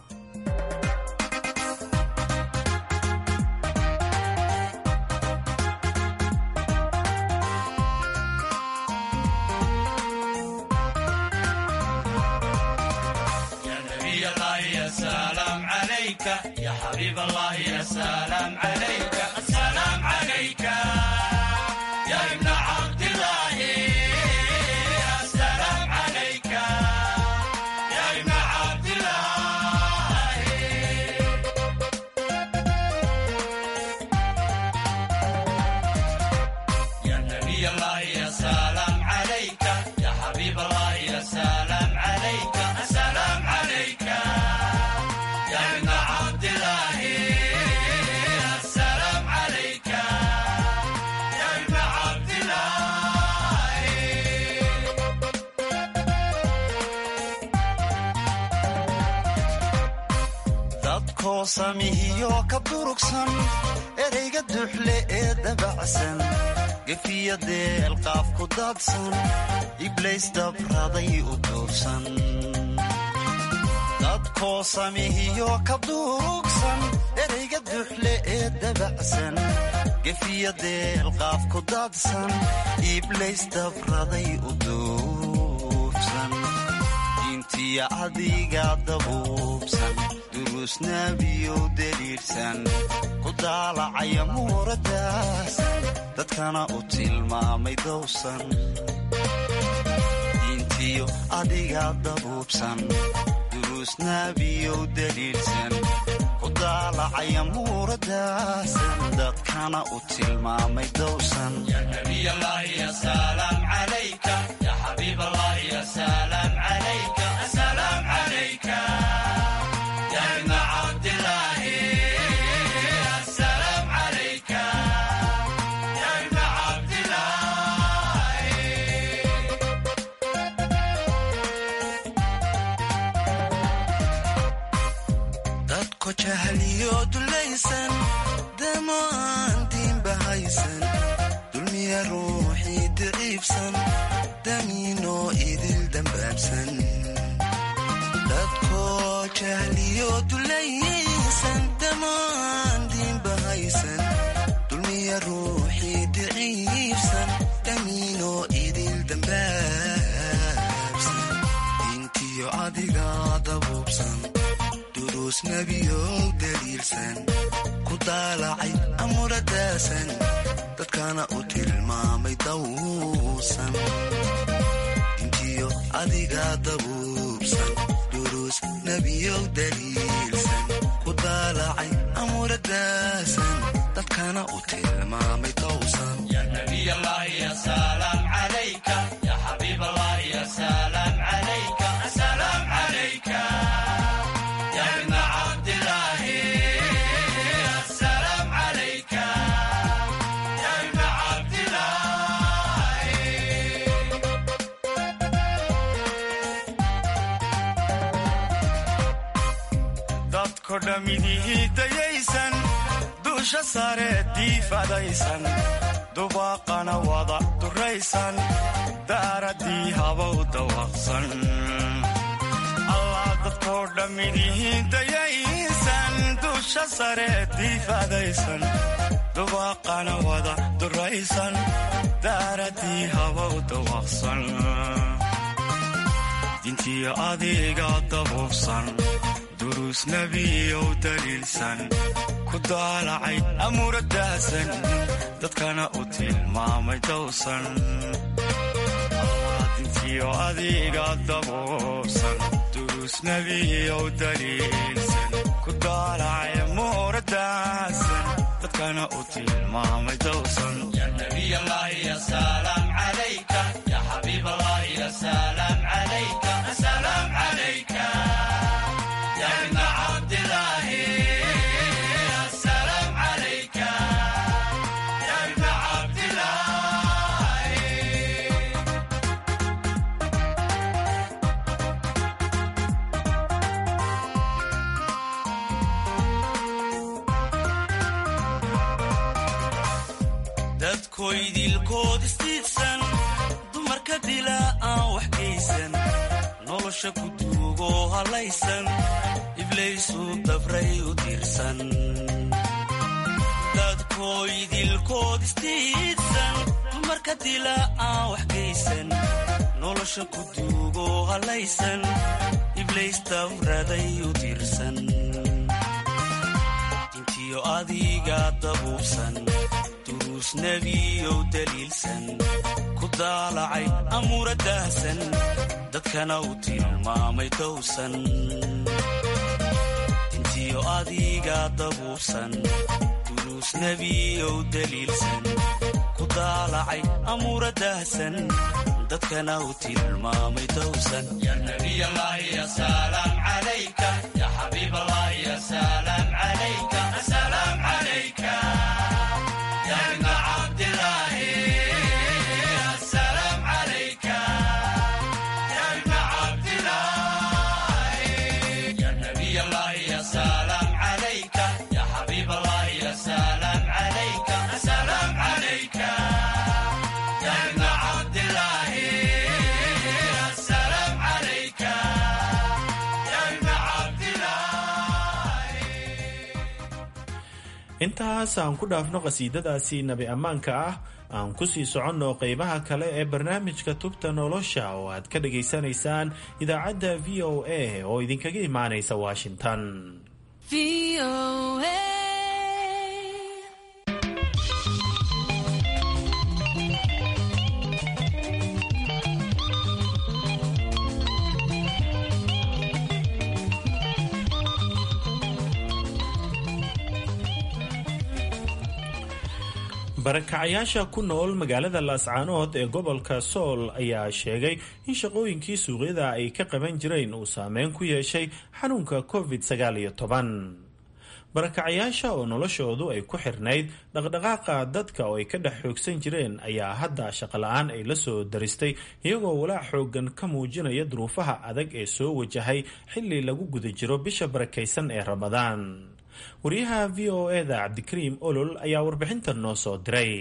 حبيب الله يا سلام عليك السلام عليك يا ابن عبد الله السلام عليك يا ابن عبد الله يا نبي الله يا سلام عليك يا حبيب الله يا سلام عليك السلام عليك يا ابن عبد الله السلام عليك يا ابن عبد الله
dadkoo samihiyo ka durugsan ereyga duxle ee dabacsan gefiya deelqaaf ku daadsan iblays dabraday u duubsan dadkoo samihiyo ka durugsan ereyga duxle ee dabacsan gefiya deelqaaf ku daadsan iblays dabraday u duubsan diintiya adiga dabuubsan durusnabiyow deliirsan ku daalacaya muuradaas dadkana u tilmaamay dowsan diintiyo adiga dabuubsan durusnabiyow deliirsan ku daalacaya muuradaas dadkana u tilmaamay dowsan
يا نبي الله يا سلام عليك يا حبيب الله يا سلام عليك السلام عليك يا ابن عبد الله السلام عليك يا ابن عبد الله
dadko jahliyo dulaysan damo aan diinba haysan dulmiya ruuxii daciifsan damiinoo idil dambaabsan dadko jahliyo dulaysan damo aan diinba haysan dulmiya ruuxii daciifsan damiinoo idil dambaabsan diintiyo adiga dabuubsan duruus nebiyow daliilsan ku daalacay amuradaasan dadkana u tilmaamay dawsan intiyo adiga dabuubsan duruus nebiyow daliilsan ku daalacay amuradaasan dadkana u tilmaamay dawsan
يا نبي الله يا سلام عليك يا حبيب الله يا سلام عليك السلام عليك يا ابن عبد الله السلام عليك يا ابن عبد الله
dadko dhammidihii dayaysan duusha sare diifadaysan dubaaqana wada duraysan daaradii habow dawaqsan allah dadkoo dhammidihii dayaysan duusha sare diifadaysan dubaaqana wada duraysan daaradii habow dawaqsan dintiyo adiga dabuubsan duruus nebiyow daliilsan ku daalacay amuuradaasan dadkana u tilmaamay dowsan dintiyo adiga dabuubsan duruus nebiyow daliilsan ku daalacay amuuradaasan dadkana u tilmaamay dowsan
يا نبي الله يا سلام عليك يا حبيب الله يا سلام عليك السلام عليك يا ابن عبد الله السلام عليك يا ابن عبد الله
dadkoydilkood istiidsan dumarka dila aan wax geysan nolosha ku duugoo hallaysan iblaysu dabray u tiirsan dadkoydilkood istiidsan dumarka dila aan wax geysan nolosha ku duugoo hallaysan iblays dabraday u tiirsan dintiyo adiga dabuubsan duruus nebiyow daliilsan ku daalacay amuura daahsan dadkana u tilmaamay dowsan dintiyo adiga dabuubsan duruus nebiyow daliilsan ku daalacay amuura daahsan dadkana u tilmaamay dowsan
intaas aan ku dhaafno qhasiidadaasi nabi ammaanka ah aan ku sii soconno qeybaha kale ee barnaamijka tubta nolosha oo aad ka dhageysanaysaan idaacadda v o a oo idinkaga imaanaysa washington barakacayaasha ku nool magaalada laascaanood ee gobolka sool ayaa sheegay in shaqooyinkii suuqyada ay ka qaban jireen uu saameyn ku yeeshay xanuunka covid sagaal iyo toban barakacayaasha oo noloshoodu ay ku xirnayd dhaqdhaqaaqa dadka oo ay ka dhex xoogsan jireen ayaa hadda shaqola-aan ay la soo daristay iyagoo walaac xoogan ka muujinaya duruufaha adag ee soo wajahay xilli lagu guda jiro bisha barakaysan ee ramadaan wariyaha v o eda cabdikariim olol ayaa warbixintan noo soo diray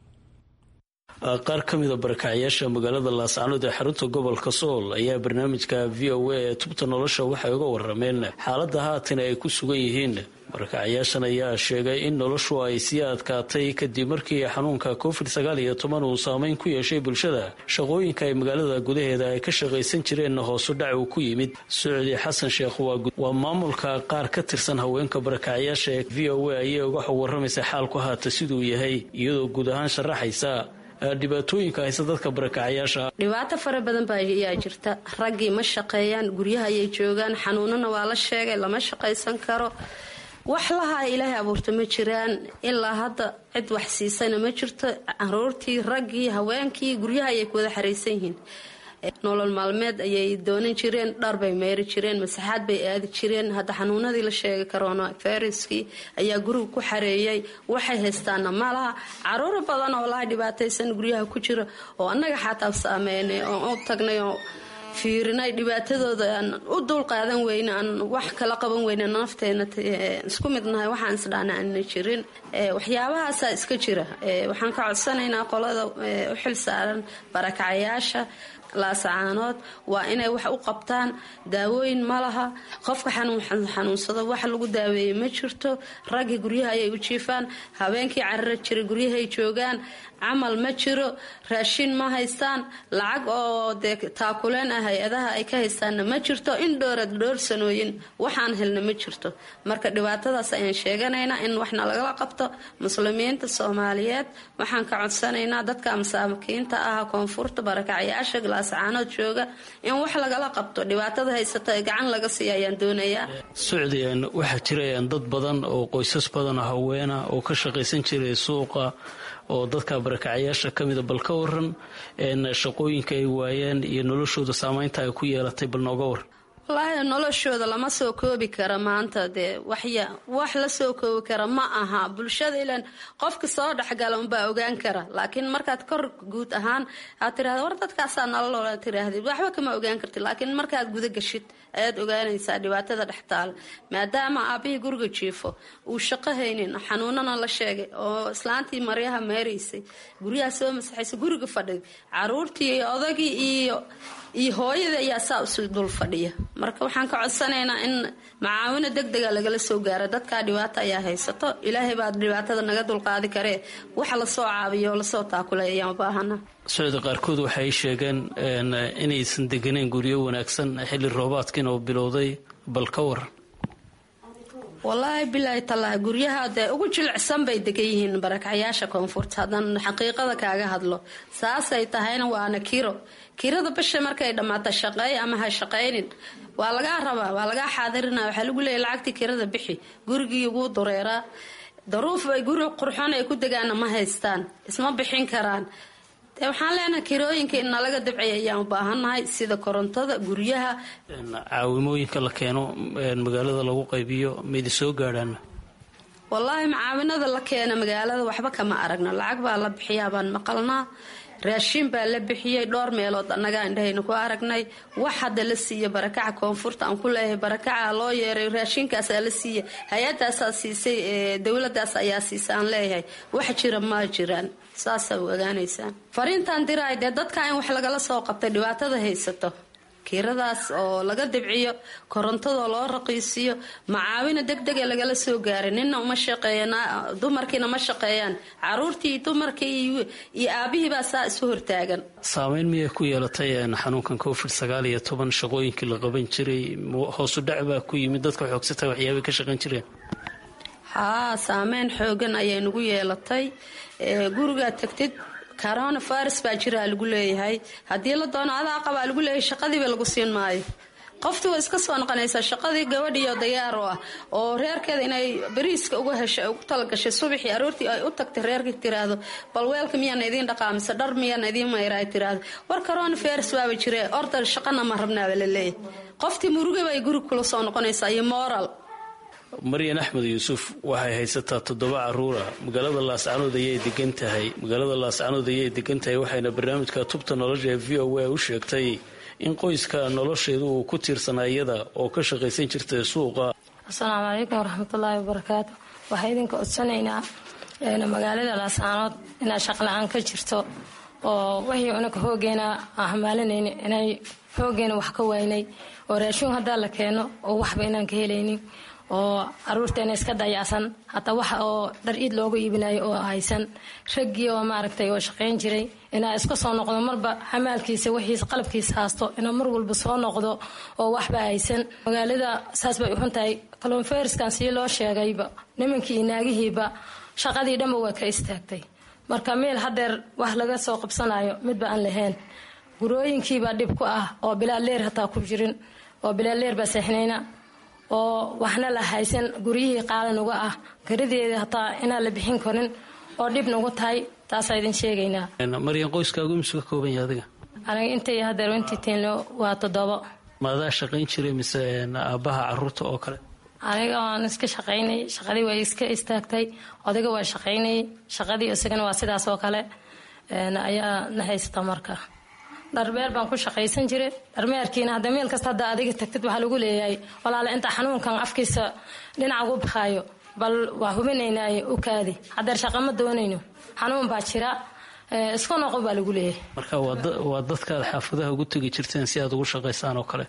qaar ka mida barakacayaasha magaalada laascaanood ee xarunta gobolka sool ayaa barnaamijka v o a ee tubta nolosha waxay uga warameen xaaladda haatan ay ku sugan yihiin barakacayaashan ayaa sheegay in noloshu ay sii adkaatay kadib markii xanuunka covid sagaal iyo toban uu saameyn ku yeeshay bulshada shaqooyinka ay magaalada gudaheeda ay ka shaqaysan jireen hoosu dhac uu ku yimid socdi xasan sheekh waa maamulka qaar ka tirsan haweenka barakacayaasha ee v o a ayay uga xog waramaysa xaalku haata siduu yahay iyadoo guud ahaan sharaxaysa dhibaatooyinka haysa dadka barakacayaasha
dhibaato fara badan baa ayaa jirta raggii ma shaqeeyaan guryaha ayay joogaan xanuunana waa la sheegay lama shaqaysan karo wax lahaa ilaahay abuurta ma jiraan ilaa hadda cid wax siisana ma jirto caruurtii raggii haweenkii guryaha ayay ku wada xaraysan yihiin nolol maalmeed ayay doonan jireen dhar bay meeri jireen masaxaad bay aadi jireen hadda xanuunadii la sheegay corona viruskii ayaa guriga ku xareeyay waxay haystaana malaha caruur badan oo laha dhibaataysan guryaha ku jira oo annaga xataa saameynay oon u tagnay oo fiirinay dhibaatadooda aan u dul qaadan weyne aan wax kala qaban weyne nafteena isku midnahay waxaan isdhaana aana jirin waxyaabahaasaa iska jira waxaan ka codsanaynaa qolada u xil saaran barakacayaasha laasacaanood waa inay wax u qabtaan daawooyin ma laha qofka xanuunsado wax lagu daaweeye ma jirto raggii guryaha ayay u jiifaan habeenkii carara jira guryahay joogaan camal ma jiro raashin ma haystaan lacag oo dee taakuleen ah hay-adaha ay ka haystaanna ma jirto in dhoorad dhoor sanooyin waxaan helna ma jirto marka dhibaatadaas ayaan sheeganaynaa in waxna lagala qabto muslimiinta soomaaliyeed waxaan ka codsanaynaa dadka masaakiinta ah koonfurta barakacayaasha laascaanood jooga in wax lagala qabto dhibaatada haysata ee gacan laga siiya ayaan doonayaa
socdian waxaa jirayaan dad badan oo qoysas badan oo haweena oo ka shaqaysan jiray suuqa oo dadka barakacayaasha ka mida bal ka waran shaqooyinka ay waayeen iyo noloshooda saameynta ay ku yeelatay bal nooga waran
wallaahi noloshooda lama soo koobi kara maanta dee waxya wax la soo koobi kara ma aha bulshada ilan qofka soo dhexgala unbaa ogaan kara laakiin markaad kor guud ahaan aad tirahda war dadkaasaa nololoola tirahdid waxba kama ogaan kartid laakiin markaad guda gashid ayaad ogaanaysaa dhibaatada dhex taala maadaama aabihii guriga jiifo uu shaqo haynin xanuunana la sheegay oo islaantii maryaha meeraysay guryaha soo masaxaysay guriga fadhiday caruurtii odagii iyo iyo hooyada ayaa saa isu dul fadhiya marka waxaan ka codsanaynaa in macaawino deg dega lagala soo gaaro dadkaa dhibaata ayaa haysato ilaahay baa dhibaatada naga dulqaadi karee waxa lasoo caabiyo oo lasoo taakulay ayaan baahana
socda qaarkood waxay sheegeen inaysan deganeen guryo wanaagsan xilli roobaadkiina uu bilowday bal ka waran
wallaahi bilaahi tallaahi guryaha dee ugu jilicsan bay degan yihiin barakacyaasha koonfurta haddaan xaqiiqada kaaga hadlo saasay tahayna waana kiro kirada bisha markay dhammaato shaqeey ama ha shaqaynin waa lagaa rabaa waa lagaa xaadirina waxaa lagu leeya lacagtii kirada bixi gurigii ugu dureeraa daruuf ay guri qurxoon ay ku degaana ma haystaan isma bixin karaan dee waxaan leenahay kirooyinka in nalaga dabciya ayaan u baahannahay sida korontada guryaha
caawimooyinka la keeno magaalada lagu qaybiyo maidi soo gaadhaan
wallaahi macaawinada la keena magaalada waxba kama aragno lacag baa la bixiyaa baan maqalnaa raashiin baa la bixiyey dhowr meelood annagaa indhahayna ku aragnay wax hadda la siiya barakaca koonfurta aan ku leeyahay barakaca loo yeeray raashiinkaasaa la siiya hay-adaasaa siisay dowladaas ayaa siisa aan leeyahay wax jira ma jiraan saasaa u ogaanaysaan fariintaan diraay dee dadka in wax lagala soo qabtay dhibaatada haysato kiradaas oo laga dibciyo korontadoo loo raqiisiyo macaawina deg dega lagala soo gaaray nina uma shaqeeyan dumarkiina ma shaqeeyaan caruurtii dumarkii iyo aabihiibaa saa isu hortaagan
saameyn miyay ku yeelatay xanuunkan covid sagaal iyo toban shaqooyinkii la qaban jiray hoosu dhac baa ku yimid dadka xoogsata waxyaabay ka shaqayn jireen
haa saameyn xoogan ayay nagu yeelatay gurigaa tagtid corona virus baa jiraa lagu leeyahay haddii la doono adaa qabaa lagu leeyahay shaqadiiba lagu siin maayo qoftii way iska soo noqonaysaa shaqadii gabadhiiyo dayaar u ah oo reerkeeda inay bariiska uga heshay ugu talagashay subaxii aroortii ay u tagtay reerkii tiraahdo bal weelka miyaana idiin dhaqaamise dhar miyaana idiin mayra ay tiraahdo war corona virus baaba jire orda shaqana ma rabnaaba la leeyahay qoftii murugaba ay guri kula soo noqonaysaa iyo moral
maryan axmed yuusuf waxay haysataa toddoba caruura magaalada laascanood ayay degan tahay magaalada laascanood ayay degan tahay waxayna barnaamijka tubta nolosha ee v o a u sheegtay in qoyska nolosheedu uu ku tiirsanaa iyada oo ka shaqaysan jirtay suuqa
asalaamu calaykum waraxmatullaahi wabarakaatu waxaa idinka codsanaynaa magaalada laascanood inaa shaqla-aan ka jirto oo wixii unaka hoogeena aan hamaalinayni inay hoogeena wax ka waynay oo raashuun haddaa la keeno oo waxba inaan ka helaynin oo caruurteena iska dayacsan hataa waxa oo dhar iid looga iibinayo oo haysan raggii oo maaragtay oo shaqayn jiray inaa iska soo noqdo marba xamaalkiisa wixiisa qalabkiisa haasto inaa mar walba soo noqdo oo waxba haysan magaalada saas bay uxun tahay kalonferiskan sii loo sheegayba nimankii iyo naagihiiba shaqadii dhanba waa ka istaagtay marka meel hadeer wax laga soo qabsanayo midba aan lahayn gurooyinkiibaa dhib ku ah oo bilaa leer hataa ku jirin oo bilaa leer baa seexnayna oo waxna la haysan guryihii qaali nuga ah garadeeda hataa inaan la bixin karin oo dhib nugu tahay taasaa idin sheegaynaa
maryan qoyskaagu imisu ka kooban yahay adiga
aniga intay hadeer intii tiinlo waa toddobo
maadaa shaqayn jiray mise aabbaha caruurta oo kale
aniga waan iska shaqaynay shaqadii way iska istaagtay odayga waa shaqaynayay shaqadii isagana waa sidaas oo kale ayaa na haysata marka dharbeer baan ku shaqaysan jiray dharmeerkiina hadda meel kasta hadda adiga tagtid waxaa lagu leeyahay walaale inta xanuunkan afkiisa dhinac ugu baxaayo bal waa hubinaynaaye u kaadi hadeer shaqa ma doonayno xanuun baa jira isku noqo baa lagu leeyahay
marka waa dadkaad xaafadaha ugu tegi jirteen si aad ugu shaqaysaan oo kale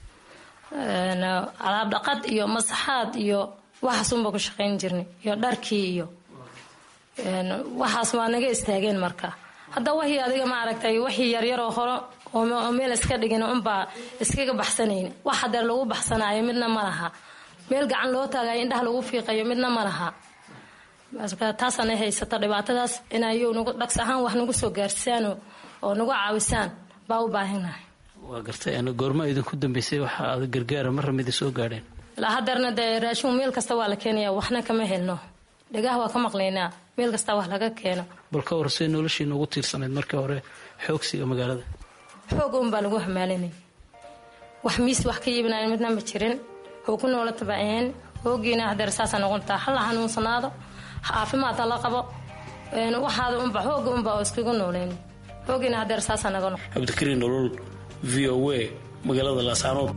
alaab dhaqad iyo masaxaad iyo waxaasunba ku shaqayn jirnay iyo dharkii iyo waxaas waa naga istaageen marka hadda wixii adiga ma aragtay wixii yaryaroo hore oo meel iska dhigin unbaa iskaga baxsanayn wax hadeer lagu baxsanaayo midna ma laha meel gacan loo taagayo indhaha lagu fiiqayo midna ma laha taasana haysata dhibaatadaas inayu nagu dhags ahaan wax nagu soo gaarsaan oo nagu caawisaan baa u baahanahay
waa gartay goorma idinku dambeysay waxa aad gargaara marra midi soo gaadheen
ilaa hadeerna dee raashin meel kasta waa la keenaya waxna kama helno dhagaha waa ka maqlaynaa meel kasta wax laga keeno
bal ka hor say noloshiina ugu tiirsanayd markii hore xoogsiga magaalada
xoog un baa lagu hamaalinay wax miis wax ka iibinayn midna ma jirin hoo ku noola tabaceen hoogiina hadeer saasa noqontaa hala xanuunsanaado caafimaad hala qabo waxaada unba hooga unba oo iskagu nooleyn hoogiina hadeer saasa naga noqon
cabdikariin nolol v o a magaalada laascaanood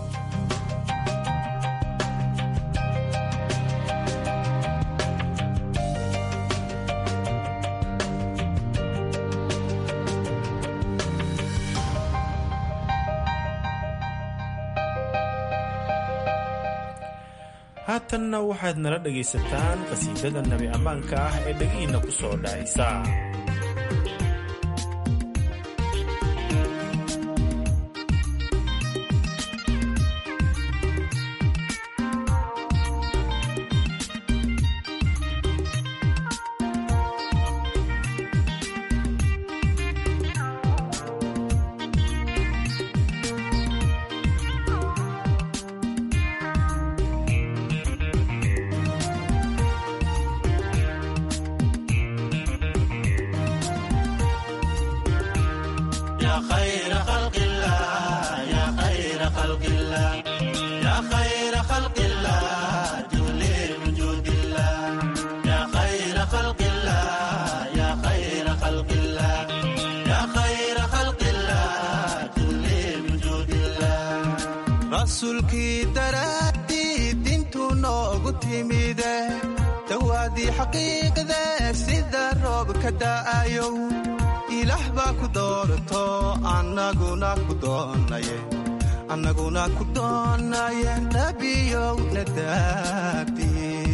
haatanna waxaad nala dhagaysataan qasiidada nabi ammaanka ah ee dhegihiinna ku soo dhacaysa
rasuulkii daraaddii dintuu noogu timide dawaadii xaqiiqde sida roob ka da'ayow ilaah baa ku doorato annaguna ku doonaye annaguna ku doonaye nabiyowna daabdi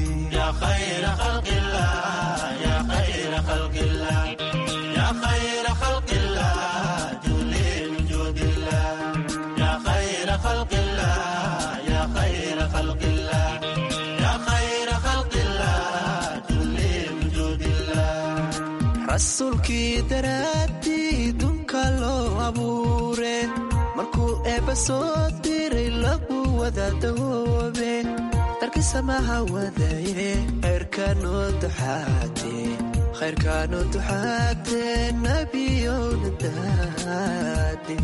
rasuulkii daraaddii dunka loo abuure markuu eebba soo diray lagu wada dawoobe darkii samaha wadaye khayrkaanoo duxaate khayrkaanoo duxaate nabiyowna daade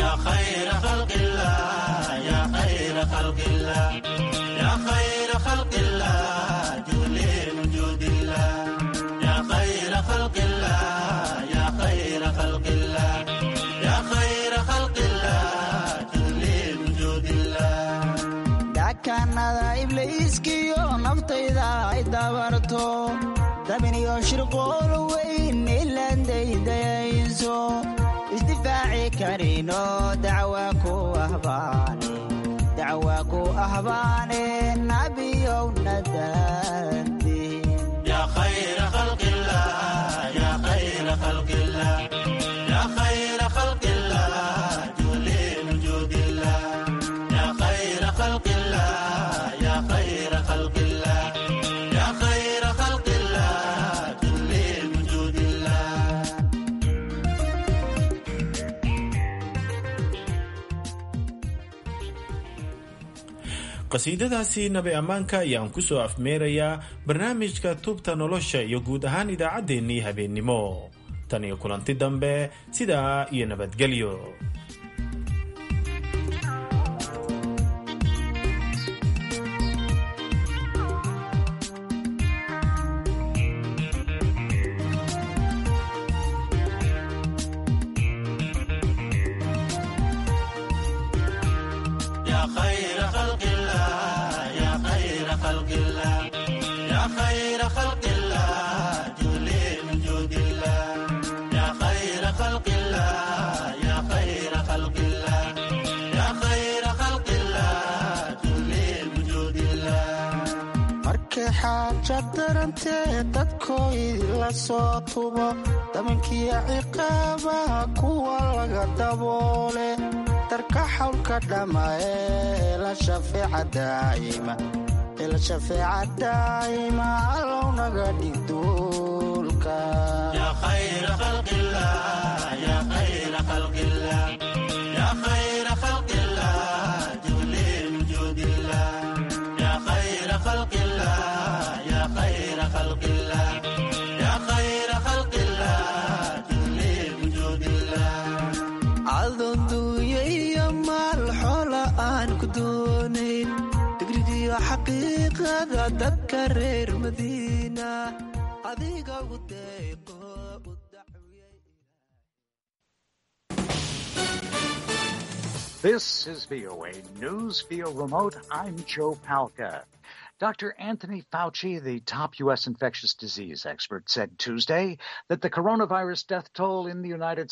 dakanada ibliiskiyo naftayda ay dabarto dabiniyo shirqool weyn ilandaydayayso isdifaaci karino dacwa ku ahbaane dacwa ku ahbaane nabiyowna daante
qasiidadaasi nabi ammaanka ayaan ku soo afmeerayaa barnaamijka tubta nolosha iyo guud ahaan idaacaddeenii habeennimo tan iyo kulanti dambe sidaa iyo nabadgelyo
markay xaaja darantee dadkooyi la soo tubo damankiyo ciqaabaha kuwa laga daboole darka xawlka dhamma ee la shafeeca daa'ima ila shafeeca daa'ima allow naga dhig duulka
adonduuya iyo maal xola xaqiiqada dadka reer madiina adiga ugu deeqo
This is VOA News via remote. I'm Joe Palca. Dr. Anthony Fauci, the top U.S. infectious disease expert, said Tuesday that the coronavirus death toll in the United